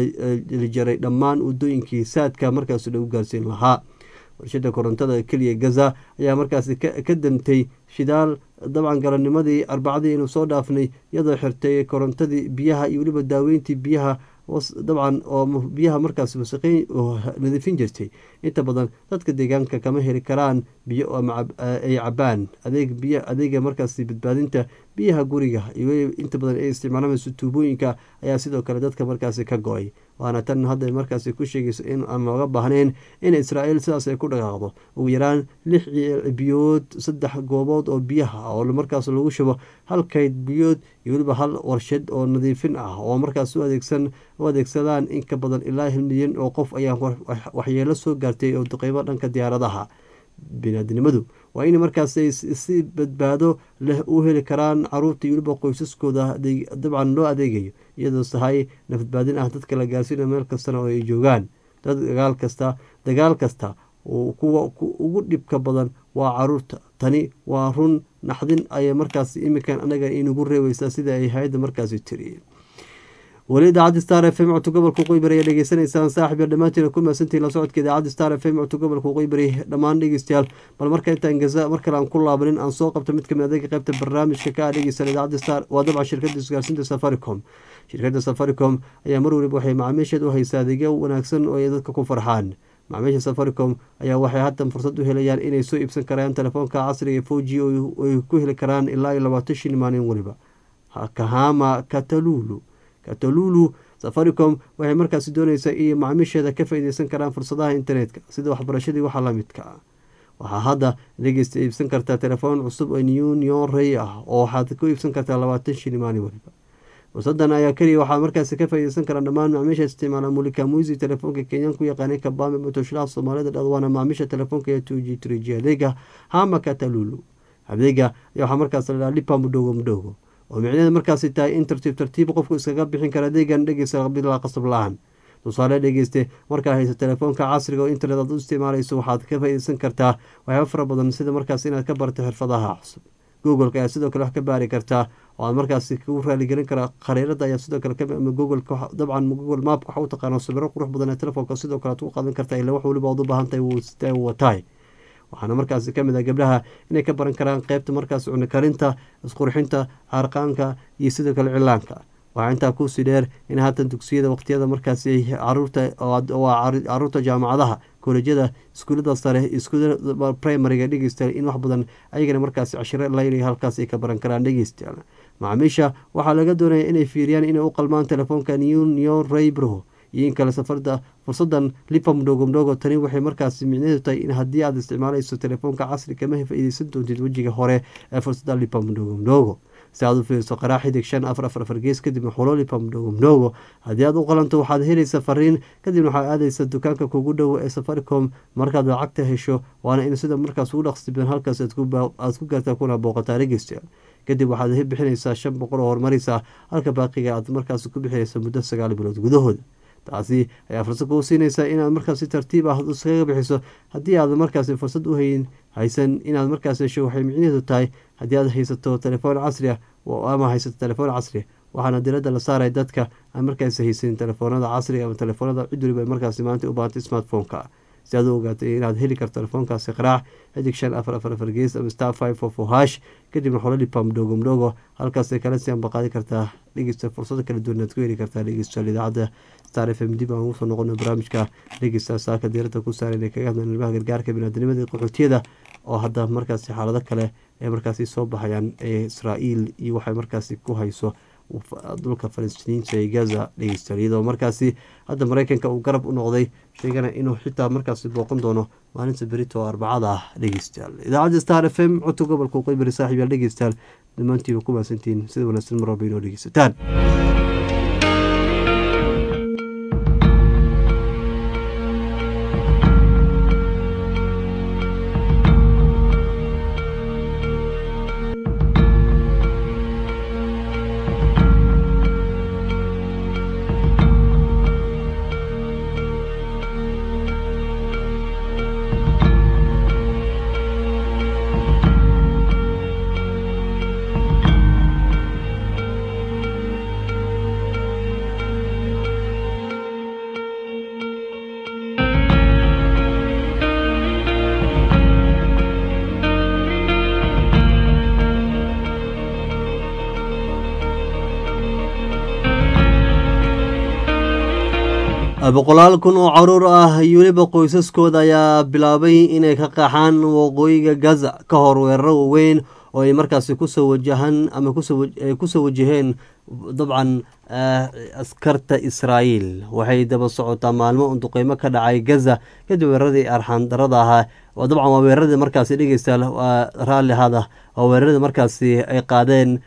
la jaray dhammaan wadooyinkii saadka markaasi lagu gaarsiin lahaa warshada korontada keliya gaza ayaa markaasi ka dantay shidaal dabcan galanimadii arbacadii inuu soo dhaafnay iyadoo xirtay korontadii biyaha iyo weliba daaweyntii biyaha dabcan oo biyaha markaas wasaqeyn nadiifin jirtay inta badan dadka deegaanka kama heli karaan biyo ay cabaan adeeg biy adeega markaas badbaadinta biyaha guriga iyo inta badan ay isticmaalameyso tuubooyinka ayaa sidoo kale dadka markaasi ka go-ay waana tan hadda markaasi ku sheegayso in aan looga baahnayn in israa'iil sidaas ay ku dhaqaaqdo ugu yaraan lix biyood saddex goobood oo biyaha oo markaas lagu shubo hal kayd biyood iyo weliba hal warshad oo nadiifin ah oo markaas u adeegsan u adeegsadaan in ka badan ilaa hal milyan oo qof ayaa waxyeelo soo gaartay oo duqeymo dhanka diyaaradaha biniaadinimadu waa in markaas si badbaado leh u heli karaan caruurta iyo weliba qoysaskooda dabcan loo adeegayo iyadoo tahay nafadbaadin ah dadka la gaarsiina meel kastana oo ay joogaan dagaal kasta dagaal kasta kuwa ugu dhibka badan waa caruurta tani waa run naxdin ayay markaas imikan anaga inugu reebeysaa sida ay hay-adda markaasi tiri weli idaacadda star f m codka gobolka qoybari ayaa dhegeysanaysaan saaxib yar dhammaantiina ku mahadsantihin la socodka idaacadda star f m codka gobolka qoybari dhammaan dhegeystayaal bal marka intaan gaza mar kale aan ku laabanin aan soo qabto mid kamid adeega qaybta barnaamijka ka ah dhegeysan idaacadda star waa dabcan shirkadda isgaarsiinta safaricom shirkadda safaricom ayaa mar weliba waxay macaamiisheed u haysaa adeegyo wanaagsan oo ay dadka ku farxaan macaamiisha safaricom ayaa waxay haddan fursad u helayaan inay soo iibsan karaan telefoonka casriga ee four g oo ay ku heli karaan ilaa iyo labaatan shin maalin weliba kahama katalulu katalulu safaricom waxay markaasi dooneysaa inay macaamiisheeda ka faa-ideysan karaan fursadaha internetka sida waxbarashadii waxa lamidka ah waxaa hadda dhegeysta iibsan kartaa telefoon cusub oo new neorey ah oo waxaad ku iibsan kartaa labaatan shini maalin weliba fursadan ayaa keliya waxaa markaasi ka faa-ideysan karaa dhammaan macaamiisha isticmaala mulika muisi telefoonka kenyaan ku yaqaanay kabame matoshlaha soomaalida dhadwaana macaamiisha telefoonka ee two g three g adeega hama katalulu adeega ayaa waxaa markaas ladhaha lipa mudhogo mudhogo oo micnaheeda markaasi tahay in tartiib tartiib qofku iskaga bixin kara adeegan dhegeysta bilaa qasab la-aan tusaale dhegeyste markaa hayso telefoonka casriga oo internet aad u isticmaalayso waxaad ka faaideysan kartaa waxyaaba fara badan sida markaas inaad ka barto xirfadaha cusub googleka ayaa sidoo kale wax ka baari kartaa oo aad markaasi kugu raaligelin karaa khariirada ayaa sidoo kale ama googleka dabcan google mapka waxa u taqaano sawiro qurux badan ee telefoonka sidoo kale aad ku qaadan kartaa ilaa wax weliba aad u baahan tahay wuu sita wataay waxaana markaasi kamid ah gabdhaha inay ka baran karaan qeybta markaas cuni karinta isqurxinta caarqaanka iyo sidoo kale cilaanka waxaa intaa kuusii dheer in haatan dugsiyada waqtiyada markaasi caruurta waa caruurta jaamacadaha kolejyada iskuulada sare iskuulada primariga dhegeystayaal in wax badan ayagana markaasi cashiro laynay halkaas ay ka baran karaan dhegeystayaal macaamiisha waxaa laga doonaya inay fiiriyaan inay u qalmaan telefoonka new new raybro iyo in kale safarda fursadan lipa mdhogo mdhogo tani waxay markaasi micnaheedu tahay in haddii aad isticmaalayso telefoonka casri kama faa-ideysan doontid wejiga hore ee fursada lipa mdhogo mdhogo si aad u fiiriso qaraa xidig shan afar afar afar gees kadibna xulo lipa mdhogo mdhogo haddii aad u qalanto waxaad helaysa fariin kadibna waxaad aadaysa dukaanka kugu dhow ee safaricom markaad lacagta hesho waana in sida markaas ugu dhaqsi badan halkaas aad ku gaartaa kuna booqataa dhegeystayaal kadib waxaad bixinaysaa shan boqol oo horumaraysa halka baaqiga aad markaas ku bixinaysa muddo sagaal bilood gudahooda taasi ayaa fursad kuu siinaysaa inaad markaas si tartiib ah iskaga bixiso haddii aad markaasi fursad u hayn haysan inaad markaas hesho waxay micnaheedu tahay haddii aad haysato telefoon casri ah ama haysato telefoon casri waxaana diradda la saaray dadka aan markaas haysanin telefoonada casriga ama telefoonada cid waliba markaasi maanta u baahantay smartphone-ka si aad u ogaatay inaad heli karto telefoonkaasi qaraac xidig shan afar afar afar gees ama star five four four hash kadibna xololipa mdhogo mdhogo halkaasay kala si anba qaadi kartaa dhegeysta fursado kala duwan aad ku heli kartaa dhegeystayaal idaacadda star f m dib aan ugu soo noqono barnaamijka dhegeysta saaka diirada ku saaran ee kaga hadlan ilmaha gargaarka biniaadamnimada qaxootiyada oo hadda markaasi xaalado kale ee markaasi soo baxayaan ee israa'iil iyo waxay markaasi ku hayso dhulka falastiiniinta ee gaza dhegeystayaal iyadoo markaasi hadda mareykanka uu garab u noqday sheegana inuu xitaa markaasi booqan doono maalinta berito oo arbacada ah dhegeystayaal idaacadda star f m codka gobolka qoybari saaxiib yaal dhegeystayaal dhammaantiiba ku maasantihiin sida wanaagsan mar walba inoo dhegeysataan boqolaal kun oo caruur ah iyo weliba qoysaskooda ayaa bilaabay inay ka qaxaan waqooyiga gaza ka hor weeraro waaweyn oo ay markaasi kusoo wajahaan ama kusoo wajaheen dabcan askarta israa'iil waxay daba socotaa maalmo un duqeymo ka dhacay gaza kadib weeraradii arxaan darada ahaa dabcan waa weeraradii markaasi dhegeystayaal waa raalli hada waa weeraradii markaasi ay qaadeen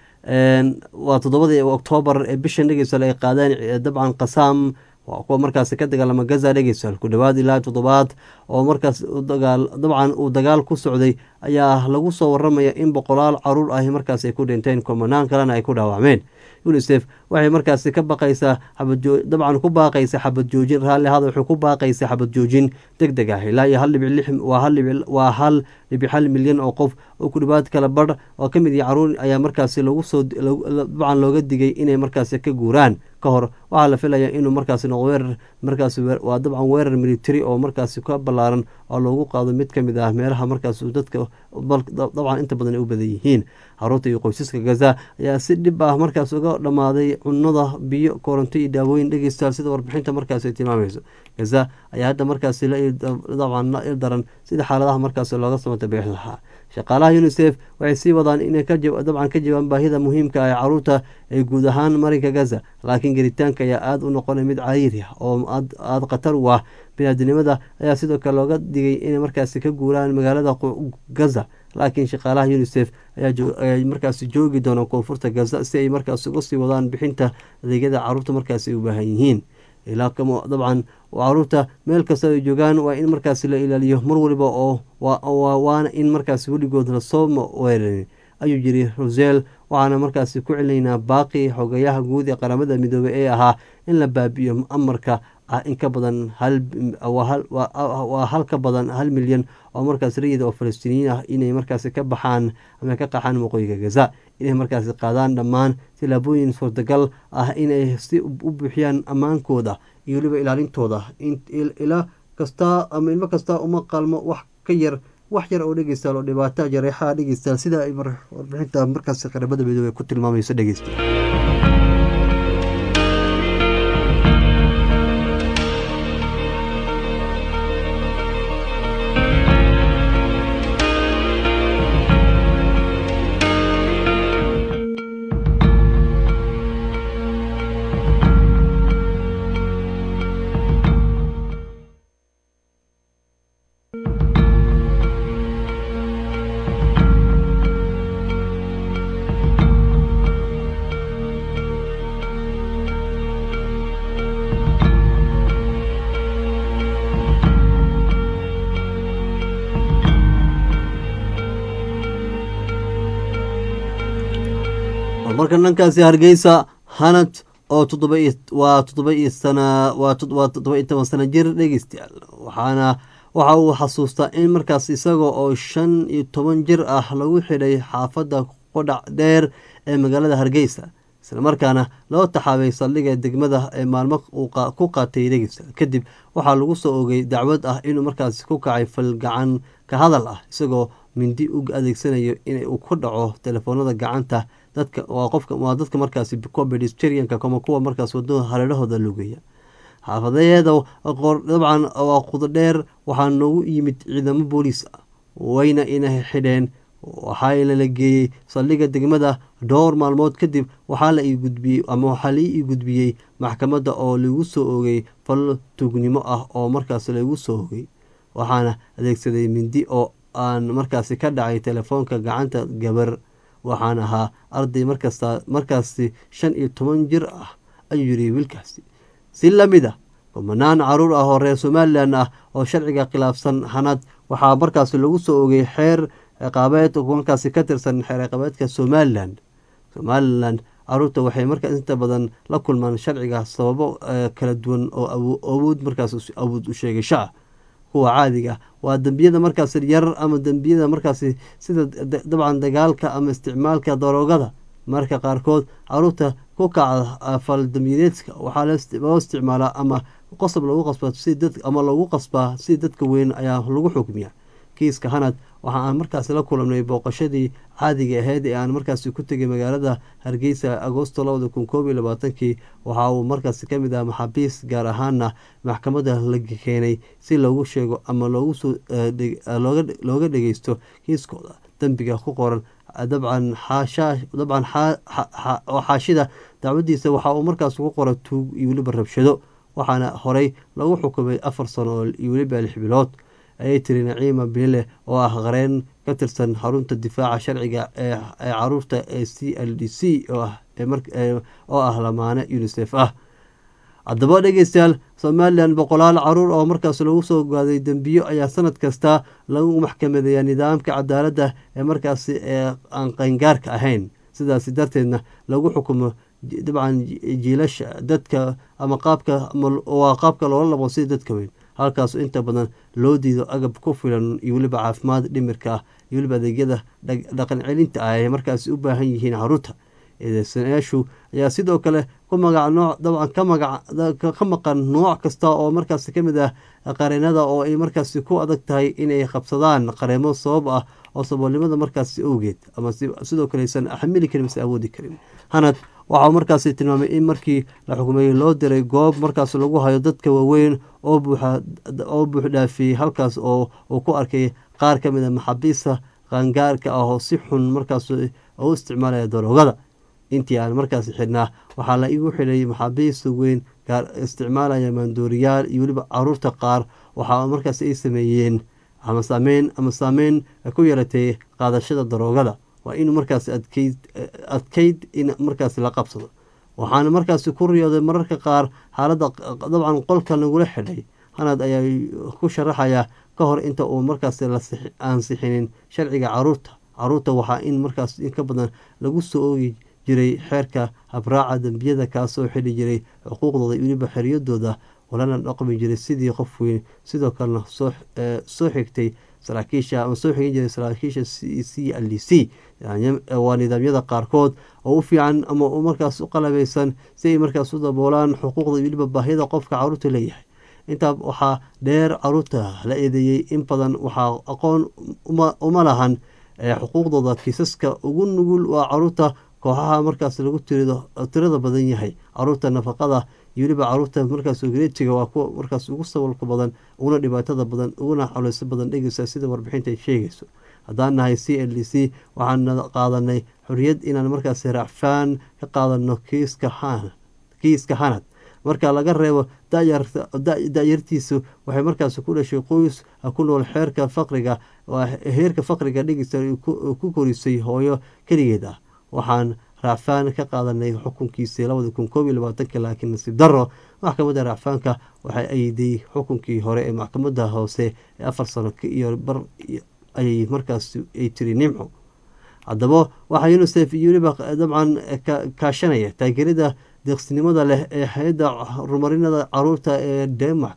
waa toddobadii oktoobar ee bishan dhegeystayaal ay qaadeen dabcan qasaam waa kuwa markaasi ka dagaalama gaza dhegeystayaal ku dhowaad ilaa toddobaad oo markaas dagaal dabcan uu dagaal ku socday ayaa lagu soo waramaya in boqolaal caruur ahi markaas ay ku dhinteen komanaan kalena ay ku dhaawacmeen unisef waxay markaasi ka baqaysaa dabcan ku baaqaysa xabad joojin raalli hada wuxuu ku baaqaysa xabad joojin deg deg ah ilaa iyo hal dhibic lix waa hal dhibic hal milyan oo qof oo ku dhowaad kala badh oo ka mid yahi caruur ayaa markaasi lagu soo dabcan looga digay inay markaasi ka guuraan ka hor waxaa la filaya inuu markaasi noqo weerar markaasi waa dabcan weerar military oo markaasi ka ballaaran oo loogu qaado mid ka mid ah meelaha markaas dadka dabcan inta badan ay u badan yihiin caruurta iyo qoysaska gaza ayaa si dhib ah markaas uga dhammaaday cunada biyo koronto iyo daawooyin dhegeystayaal sida warbixinta markaas ay tilmaamayso gaza ayaa hadda markaasi dabcan la ildaran sida xaaladaha markaas looga samata bixin lahaa shaqaalaha unisef waxay sii wadaan inay dabcan ka jawaan baahida muhiimka ah ee caruurta ee guud ahaan marinka gaza laakiin gelitaanka ayaa aada u noqonay mid cariiri ah oo aada khatar u ah biniaadinimada ayaa sidoo kale looga digay inay markaasi ka guuraan magaalada gaza laakiin shaqaalaha unisef ayaa markaasi joogi doona koonfurta gaza si ay markaas uga sii wadaan bixinta adeegyada caruurta markaasi ay u baahan yihiin ilaa dabcan caruurta meel kasta ay joogaan waa in markaasi la ilaaliyo mar waliba oo waana in markaasi weligood lasoo weerarin ayuu yiri rosel waxaana markaasi ku celinaynaa baaqi xogayaha guud ee qaramada midoobey ee ahaa in la baabi'iyo amarka ah in ka badan waa hal ka badan hal milyan oo markaas rayid oo falastiiniyiin ah inay markaasi ka baxaan ama ka qaxaan waqooyiga gaza inay markaasi qaadaan dhammaan tilaabooyin suurtagal ah inay si u buuxiyaan ammaankooda iyo weliba ilaalintooda ila kasta ama ilmo kasta uma qalmo wax ka yar wax yar oo dhegeystaal oo dhibaataa jareexaha dhegeystaal sida ay warbixinta markaasi qaramada midoobey ku tilmaamayso dhegeysta marka dhankaasi hargeysa hanad oo waa toddoba iyo sana waa toddoba iyo toban sana jir dhegeystayaal waxaana waxa uu xasuustaa in markaas isaga oo shan iyo toban jir ah lagu xidhay xaafadda qodhac dheer ee magaalada hargeysa islamarkaana loo taxaabay saldhiga degmada ee maalmo ku qaatay dhegeysta kadib waxaa lagu soo ogay dacwad ah inuu markaasi ku kacay falgacan ka hadal ah isagoo mindi u adeegsanayo in uu ku dhaco telefoonada gacanta dadka waa qofka waa dadka markaasi pedesterianka ama kuwa markaas wadada hareerahooda lugeeya xaafadeeda dabcan waa qudo dheer waxaa noogu yimid ciidamo booliis ah wayna ina xidheen waxaa lala geeyey saldhiga degmada dhowr maalmood kadib waxaa la ii gudbiyey ama waxaa lai ii gudbiyey maxkamadda oo lagu soo ogay fal tuugnimo ah oo markaas lagu soo ogay waxaana adeegsaday mindi oo aan markaasi ka dhacay telefoonka gacanta gabar waxaan ahaa arday markasta markaasi shan iyo toban jir ah ayuu yiri wiilkaasi si lamid a kumanaan caruur ah oo reer somalilan ah oo sharciga khilaafsan hanad waxaa markaasi lagu soo ogay xeer ciqaabeed markaasi ka tirsan xeer ciqaabeedka somalilan somalilan caruurta waxay markaas inta badan la kulmaan sharciga sababo kala duwan oo awood markaas awood u sheegasho ah kuwa caadiga waa dembiyada markaas yar ama dembiyada markaasi sida dabcan dagaalka ama isticmaalka daroogada marka qaarkood caruurta ku kacda faldambiyeedka waxaa loo isticmaalaa ama qosob lagu qasba ama lagu qasbaa si dadka weyn ayaa lagu xukmiya kiiska hanad waxa aan markaasi la kulanay booqashadii caadiga ahayd ee aan markaasi ku tegay magaalada hargeysa agoosto labada kun koob iyo labaatankii waxa uu markaasi kamid ah maxaabiis gaar ahaana maxkamadda la keenay si loogu sheego ama looga dhegeysto kiiskooda dembiga ku qoran dabcan dabcan xaashida dacwadiisa waxa uu markaas ku qora tuug iyo weliba rabshado waxaana horey lagu xukumay afar sano iyo weliba lix bilood ayay tiri naciima bilile oo ah qareen ka tirsan xarunta difaaca sharciga ee caruurta ee c l d c oo ah lamaane unisef ah haddaba dhegeystayaal somalilan boqolaal caruur oo markaas lagu soo gaaday dembiyo ayaa sanad kasta lagu maxkamadeeya nidaamka cadaaladda ee markaasi ee aan qayngaarka ahayn sidaasi darteedna lagu xukumo dabcan jiilasha dadka ama qaabka waa qaabka loola labo sida dadka weyn halkaas inta badan loo diido agab ku filan iyo weliba caafimaad dhimirka ah iyo weliba adeegyada dhaqan celinta ah ay markaasi u baahan yihiin caruurta eedeysanayaashu ayaa sidoo kale ku magac nooc dabcan ka magac ka maqan nooc kasta oo markaasi kamid ah qareenada oo ay markaasi ku adag tahay inay qabsadaan qareemo sabab ah oo saboolnimada markaasi awgeed ama sidoo kale aysan xamili karin mase awoodi karin hanad waxaa markaasi tilmaamay in markii la xukumeeyey loo diray goob markaas lagu hayo dadka waaweyn oo buux dhaafiyey halkaas oo uu ku arkay qaar ka mid a maxaabiista qaangaarka ah oo si xun markaas u isticmaalaya daroogada intii aan markaasi xidhnaa waxaa la igu xidhay maxaabiista weyn gaar isticmaalaya maandooriyaal iyo weliba caruurta qaar waxaa markaas ay sameeyeen ama saameyn ama saameyn ku yeelatay qaadashada daroogada waa inuu markaas adkeyd adkeyd in markaas la qabsado waxaana markaasi ku riyooday mararka qaar xaaladda dabcan qolka lagula xidhay hanad ayaa ku sharaxaya ka hor inta uu markaas la ansixinin sharciga caruurta caruurta waxaa in markaas in ka badan lagu soo oogi jiray xeerka habraaca dembiyada kaasoo xidhi jiray xuquuqdooda weliba xeriyadooda walana dhaqmi jiray sidii qof weyn sidoo kalena soo xigtay saraakiisha ama soo xigin jiray saraakiisha c l d c waa nidaamyada qaarkood oo u fiican ama markaas u qalabaysan si ay markaas u daboolaan xuquuqda weliba baahiyada qofka caruurta leeyahay intaa waxaa dheer caruurta la eedeeyey in badan waxaa aqoon uma lahan xuquuqdooda kiisaska ugu nugul waa caruurta kooxaha markaas lagu tirada badan yahay caruurta nafaqada iyo weliba caruurta markaas ogreetiga waa kuwa markaas ugu sabalka badan uguna dhibaatada badan uguna xoleyso badan dhegeysa sida warbixinta ay sheegayso haddaan nahay c l d c waxaan qaadanay xoriyad inaan markaas racfaan ka qaadano kiiska hanad marka laga reebo da-yartiisu waxay markaas ku dhashay qoys ku nool xeerka faqriga heerka faqriga dhegeysa ku korisay hooyo keligeed ah waxaan raacfaan ka qaadanay xukunkiisii labadi kun koob iyo labaatanki laakiin nasiib daro maxkamadda raacfaanka waxay ayday xukunkii hore ee maxkamadda hoose ee afar sano iyo bar ayay markaas ay tiri nimco haddaba waxaa unisef iyo weliba dabcan kaashanaya taageerada deeqsinimada leh ee hay-adda horumarinada caruurta ee denmark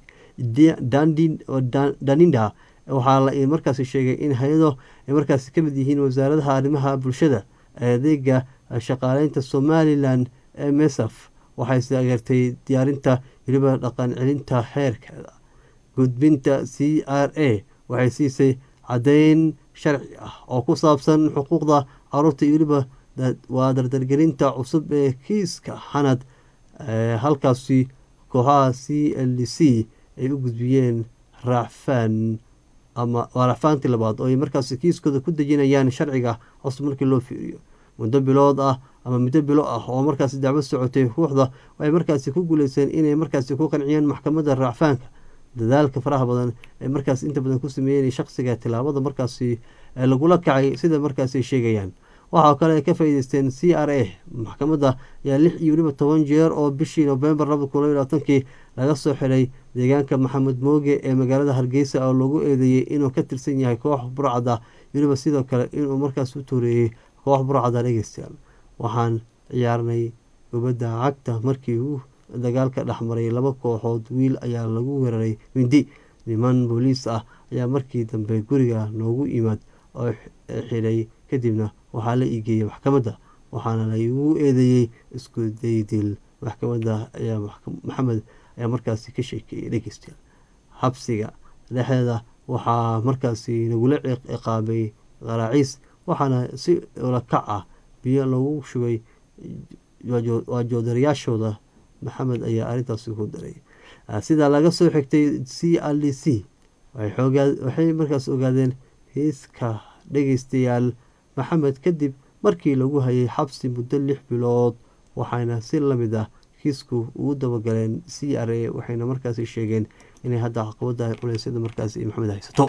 daninda waxaa la markaas sheegay in hay-ado ay markaas ka mid yihiin wasaaradaha arrimaha bulshada adeega shaqaaleynta somalilan ee mesaf waxay taageertay diyaarinta weliba dhaqan celinta xeerkeeda gudbinta c r a waxay siisay caddeyn sharci ah oo ku saabsan xuquuqda caruurta iyo weliba waa dardargelinta cusub ee kiiska xanad halkaasi kooxaha c l d c ay u gudbiyeen raacfaan ama waa racfaantii labaad oo ay markaas kiiskooda ku dejinayaan sharciga cusub markii loo fiiriyo muddo bilood ah ama muddo bilo ah oo markaasi dacwad socotay ruuxda waxay markaasi ku guuleysteen inay markaasi ku qanciyaan maxkamadda raacfaanka dadaalka faraha badan ee markaas inta badan ku sameeyeen shaqsiga tilaabada markaasi lagula kacay sida markaasi ay sheegayaan waxaa kale ay ka faa'iideysteen c r a maxkamadda ayaa lix iyo weliba toban jeer oo bishii novembar labada kun labaiy labaatankii laga soo xiray deegaanka maxamed mooge ee magaalada hargeysa oo lagu eedeeyey inuu ka tirsan yahay koox burcada weliba sidoo kale inuu markaas u tuureeyey koox burcada dhegeystayaal waxaan ciyaarnay gubadda cagta markii uu dagaalka dhexmaray laba kooxood wiil ayaa lagu weeraray mindi niman booliis ah ayaa markii dambe guriga noogu yimaad oo xidhay kadibna waxaa la iigeeyey maxkamadda waxaana laigu eedeeyey isku daydil maxkamadda ayaa maxamed ayaa markaasi ka sheekeeyey dhegeystayaal xabsiga dhexdeeda waxaa markaasi nagula ciqaabay qaraaciis waxaana si olakac ah biyo lagu shubay waa joodarayaashooda maxamed ayaa arrintaasi ku daray sidaa laga soo xigtay c l d c waxay markaas ogaadeen hiiska dhegeystayaal maxamed kadib markii lagu hayay xabsi muddo lix bilood waxayna si lamid ah kiisku ugu dabagaleen c r a waxayna markaasi sheegeen inay hadda caqabada culeysyada markaasi maxamed haysato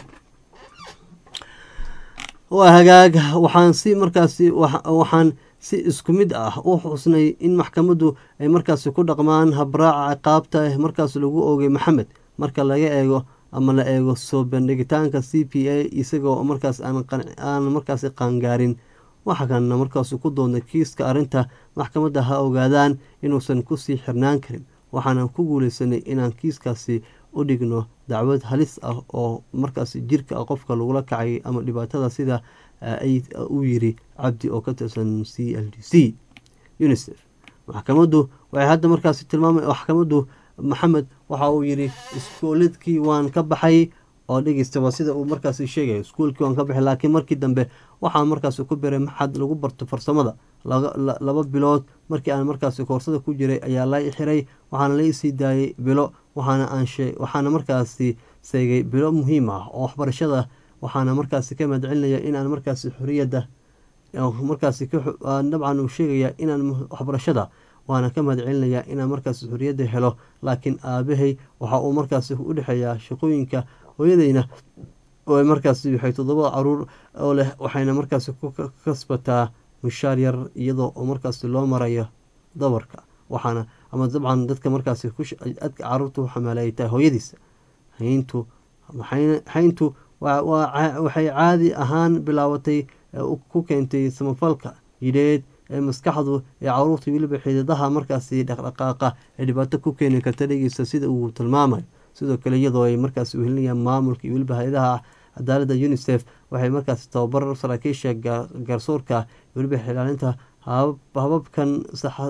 waa hagaag waxaan si markaasi waxaan si isku mid ah u xusnay in maxkamaddu ay markaasi ku dhaqmaan habraaca ciqaabta markaas lagu oogay maxamed marka laga eego ama la eego soo bandhigitaanka c p a isagoo markaas aan markaasi qaangaarin waxa kana markaas ku doonay kiiska arrinta maxkamadda ha ogaadaan inuusan kusii xirnaan karin waxaana ku guuleysanay inaan kiiskaasi u dhigno dacwad halis ah oo markaas jirka qofka lagula kacay ama dhibaatada sida uu yiri cabdi oo ka tirsan c l d c unisef maxkamaddu waxay hadda markaasi tilmaama maxkamaddu maxamed waxa uu yiri iskooladkii waan ka baxay oo dhegeysta waa sida uu markaasi sheegaya iskuolkii waan ka baxay laakiin markii dambe waxaa markaasi ku biray maxad lagu barto farsamada laba bilood markii aan markaasi koorsada ku jiray ayaa la xiray waxaana la isii daayay bilo waxaana aan waxaana markaasi seegay bilo muhiim ah oo waxbarashada waxaana markaasi ka mahadcelinaya inaan markaasi xoriyadda markaasi dabcan uu sheegaya inaan waxbarashada waana ka mahad celinayaa inaan markaasi xoriyadda helo laakiin aabahay waxa uu markaasi u dhexeeyaa shaqooyinka hooyadeyna oo markaasi waxay toddoba caruur oo leh waxayna markaasi ku kasbataa mushaar yar iyadoo oo markaasi loo marayo dabarka waxaana ama dabcan dadka markaasi adka caruurta u xamaala ay tahay hooyadiisa hayntu hayntu waxay caadi ahaan bilaabatay ku keentay samafalka jidheed ee maskaxdu ee caruurta weliba xididaha markaasi dhaqdhaqaaqa ee dhibaato ku keeni karta dhegeysta sida uu tilmaamayo sidoo kale iyadoo ay markaasi uhelinayaan maamulka iyo weliba hay-adaha cadaalada unisef waxay markaasi tababar saraakiisha garsoorka weliba xilaalinta hababkan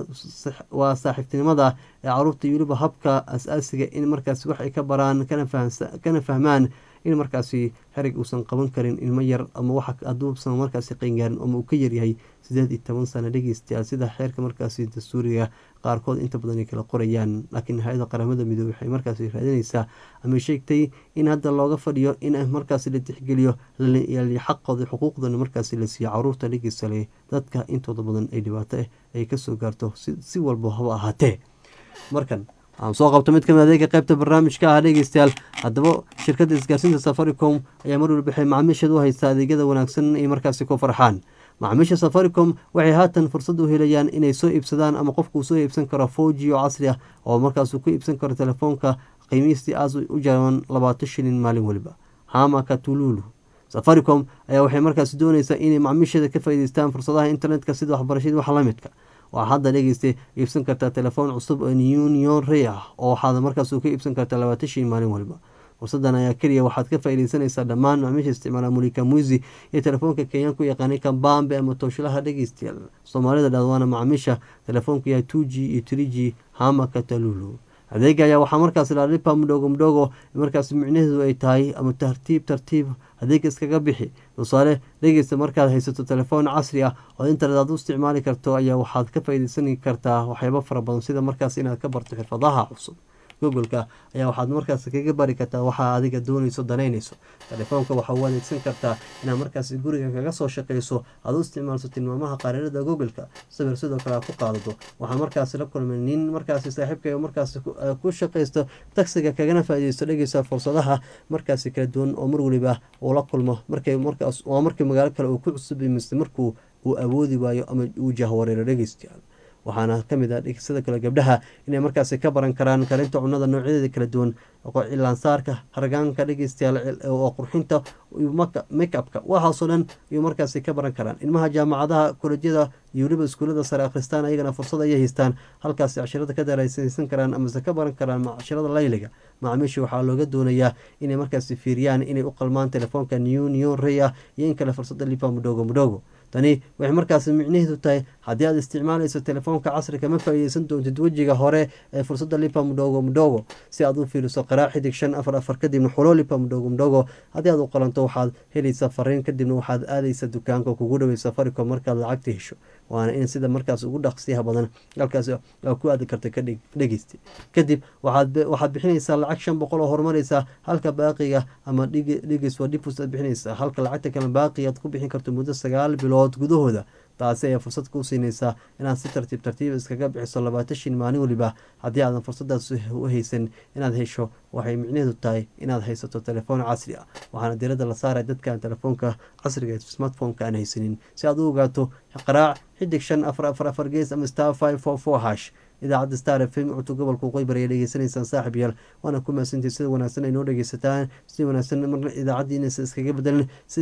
waa saaxiibtinimada ee caruurta iyo weliba habka as-aasiga in markaasi wax ay ka baraan kana fahmaan in markaasi xerig uusan qaban karin ilmo yar ama wax haduusan markaasi qeengaarin ama uu ka yaryahay sideed iyo toban sano dhegeystayaal sida xeerka markaasi dastuuriga qaarkood inta badan ay kala qorayaan laakiin hay-ada qaramada midoobey waxay markaasi raadinaysaa ama sheegtay in hadda looga fadhiyo in markaasi la tixgeliyo xaqooda xuquuqdana markaasi la siiyo caruurta dhegeysale dadka intooda badan ay dhibaato ah ay kasoo gaarto si walba haba ahaatee markan aan soo qabto mid kamid adeega qaybta barnaamijka ah dhegeystayaal haddaba shirkadda isgaarsiinta safaricom ayaa mar walbaxay macaamiisheed u haysta adeegyada wanaagsan ay markaasi ku farxaan macaamiisha safaricom waxay haatan fursad u helayaan inay soo iibsadaan ama qofkuu soo iibsan karo foji oo casri ah oo markaasuu ku iibsan karo telefoonka qiimihiistii aas u jaban labaatan shilin maalin weliba hamaka tululu safaricom ayaa waxay markaasi dooneysaa inay macaamiisheeda ka faa'iideystaan fursadaha internetka sida waxbarashadii wax la midka waxaa hadda dhegeystay iibsan kartaa telefoon cusub oo union rey ah oo waxaad markaas ka iibsan kartaa labaatan shin maalin waliba fursadan ayaa keliya waxaad ka faaideysanaysaa dhammaan macaamiisha isticmaala mulika muisi iyo telefoonka kenyaanku yaqaanay kambambe ama tooshilaha dhegeystayaal soomaalida dhadwaana macaamiisha telefoonka yahay two g iyo three g hamaka talulu adeega ayaa waxaa markaas laalipa mudhogo mudhogo markaas micnaheedu ay tahay ama tartiib tartiib adeega iskaga bixi tusaale dhegeysta markaad haysato telefoon casri ah oo internet aad u isticmaali karto ayaa waxaad ka faaideysan kartaa waxyaabo fara badan sida markaas inaad ka barto xirfadaha cusub googoleka ayaa waxaad markaas kaga bari kartaa waxaa adiga doonayso danaynayso telefoonka waxaa u adeegsan kartaa inaad markaas guriga kaga soo shaqeyso aad u isticmaalso tilmaamaha qaarirada googoleka sawir sidoo kale aad ku qaadato waxaa markaas la kulmay nin markaasi saaxiibka markaas ku shaqeysto tagsiga kagana faaideysto dhegeysa fursadaha markaasi kala duwan oo mar waliba uu la kulmo markay markaas waa markii magaalo kale uu ku cusub mise markuu uu awoodi waayo ama uu jahwareero dhegeystayaal waxaana kamid ah sida kale gabdhaha inay markaasi ka baran karaan karinta cunada noocyadeeda kala duwan cilaansaarka hargaanka dhegeystayaal oo qurxinta makeupka waxaasoo dhan ayuu markaasi ka baran karaan ilmaha jaamacadaha kolejyada iyo weliba iskuullada sare akhristaan ayagana fursad ayay haystaan halkaasi cashirada ka daraysaysan karaan amase ka baran karaan cashirada layliga macaamiisha waxaa looga doonayaa inay markaasi fiiriyaan inay u qalmaan telefoonka new new reya iyo in kale fursada lipa mudhogo mudhogo tani waxay markaasi micnaheedu tahay haddii aad isticmaalayso telefoonka casriga ma faa'iideysan doontid wejiga hore ee fursadda lipa mudhogo mudhogo si aad u fiiriso qaraa xidig shan afar afar kadibna xulo lipa mudhogo mudhogo haddii aad u qalanto waxaad helaysaa fariin kadibna waxaad aadaysa dukaanka kugu dhawey safaricom markaad lacagta hesho waana in sida markaas ugu dhaqsiyaha badan halkaas ku aadi karta ka dhegeysta kadib waxaad bixinaysaa lacag shan boqol oo horumaraysaa halka baaqiga ama dhigeys waa dhibus aad bixinaysaa halka lacagta kale baaqi aad ku bixin karto muddo sagaal bilood gudahooda taasi ayaa fursad kuu siinaysaa inaad si tartiib tartiib iskaga bixiso labaatan shin maalin waliba haddii aadan fursadaas u haysan inaad hesho waxay micnaheedu tahay inaad haysato telefoon casri ah waxaana diradda la saaray dadkaan telefoonka casriga ee smartphoneka aan haysanin si aad u ogaato qaraac xidig shan afar afar afar gees ama star five four four hash idaacadda star f m codka gobolka qoybar ay dhegeysanaysaan saaxib yaal waana ku mahadsantii sida wanaagsan ay noo dhegeysataan sida wanaagsan marna idaacaddiinasa iskaga bedelan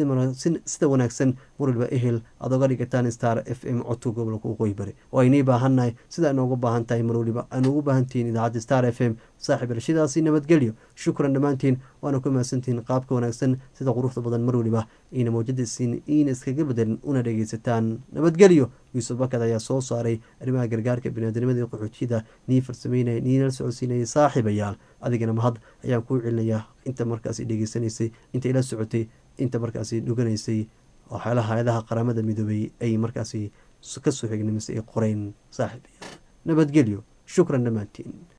sida wanaagsan mar walba ehel aad oga dhigataan star f m codka gobolka qoybari oo aynii baahannahay sida inoogu baahan tahay mar waliba aan ugu baahantihiin idaacadda star f m saaxib yaal sidaasi nabadgelyo shukran dhammaantiin waana ku mahadsantihiin qaabka wanaagsan sida quruxda badan mar waliba iina mawjada siin iina iskaga bedelin una dhegeysataan nabadgelyo yuusuf bakad ayaa soo saaray arrimaha gargaarka biniaadamada qaxootiyada nii farsameynaya niinala socodsiinayay saaxiibayaal adigana mahad ayaan kuu celinayaa inta markaasi dhegeysanaysay inta ila socotay inta markaasi dhuganaysay waxyaalaha hay-adaha qaramada midoobay ay markaasi kasoo xignimisay ay qoreen saaxiibayaal nabadgelyo shukran dhammaantiin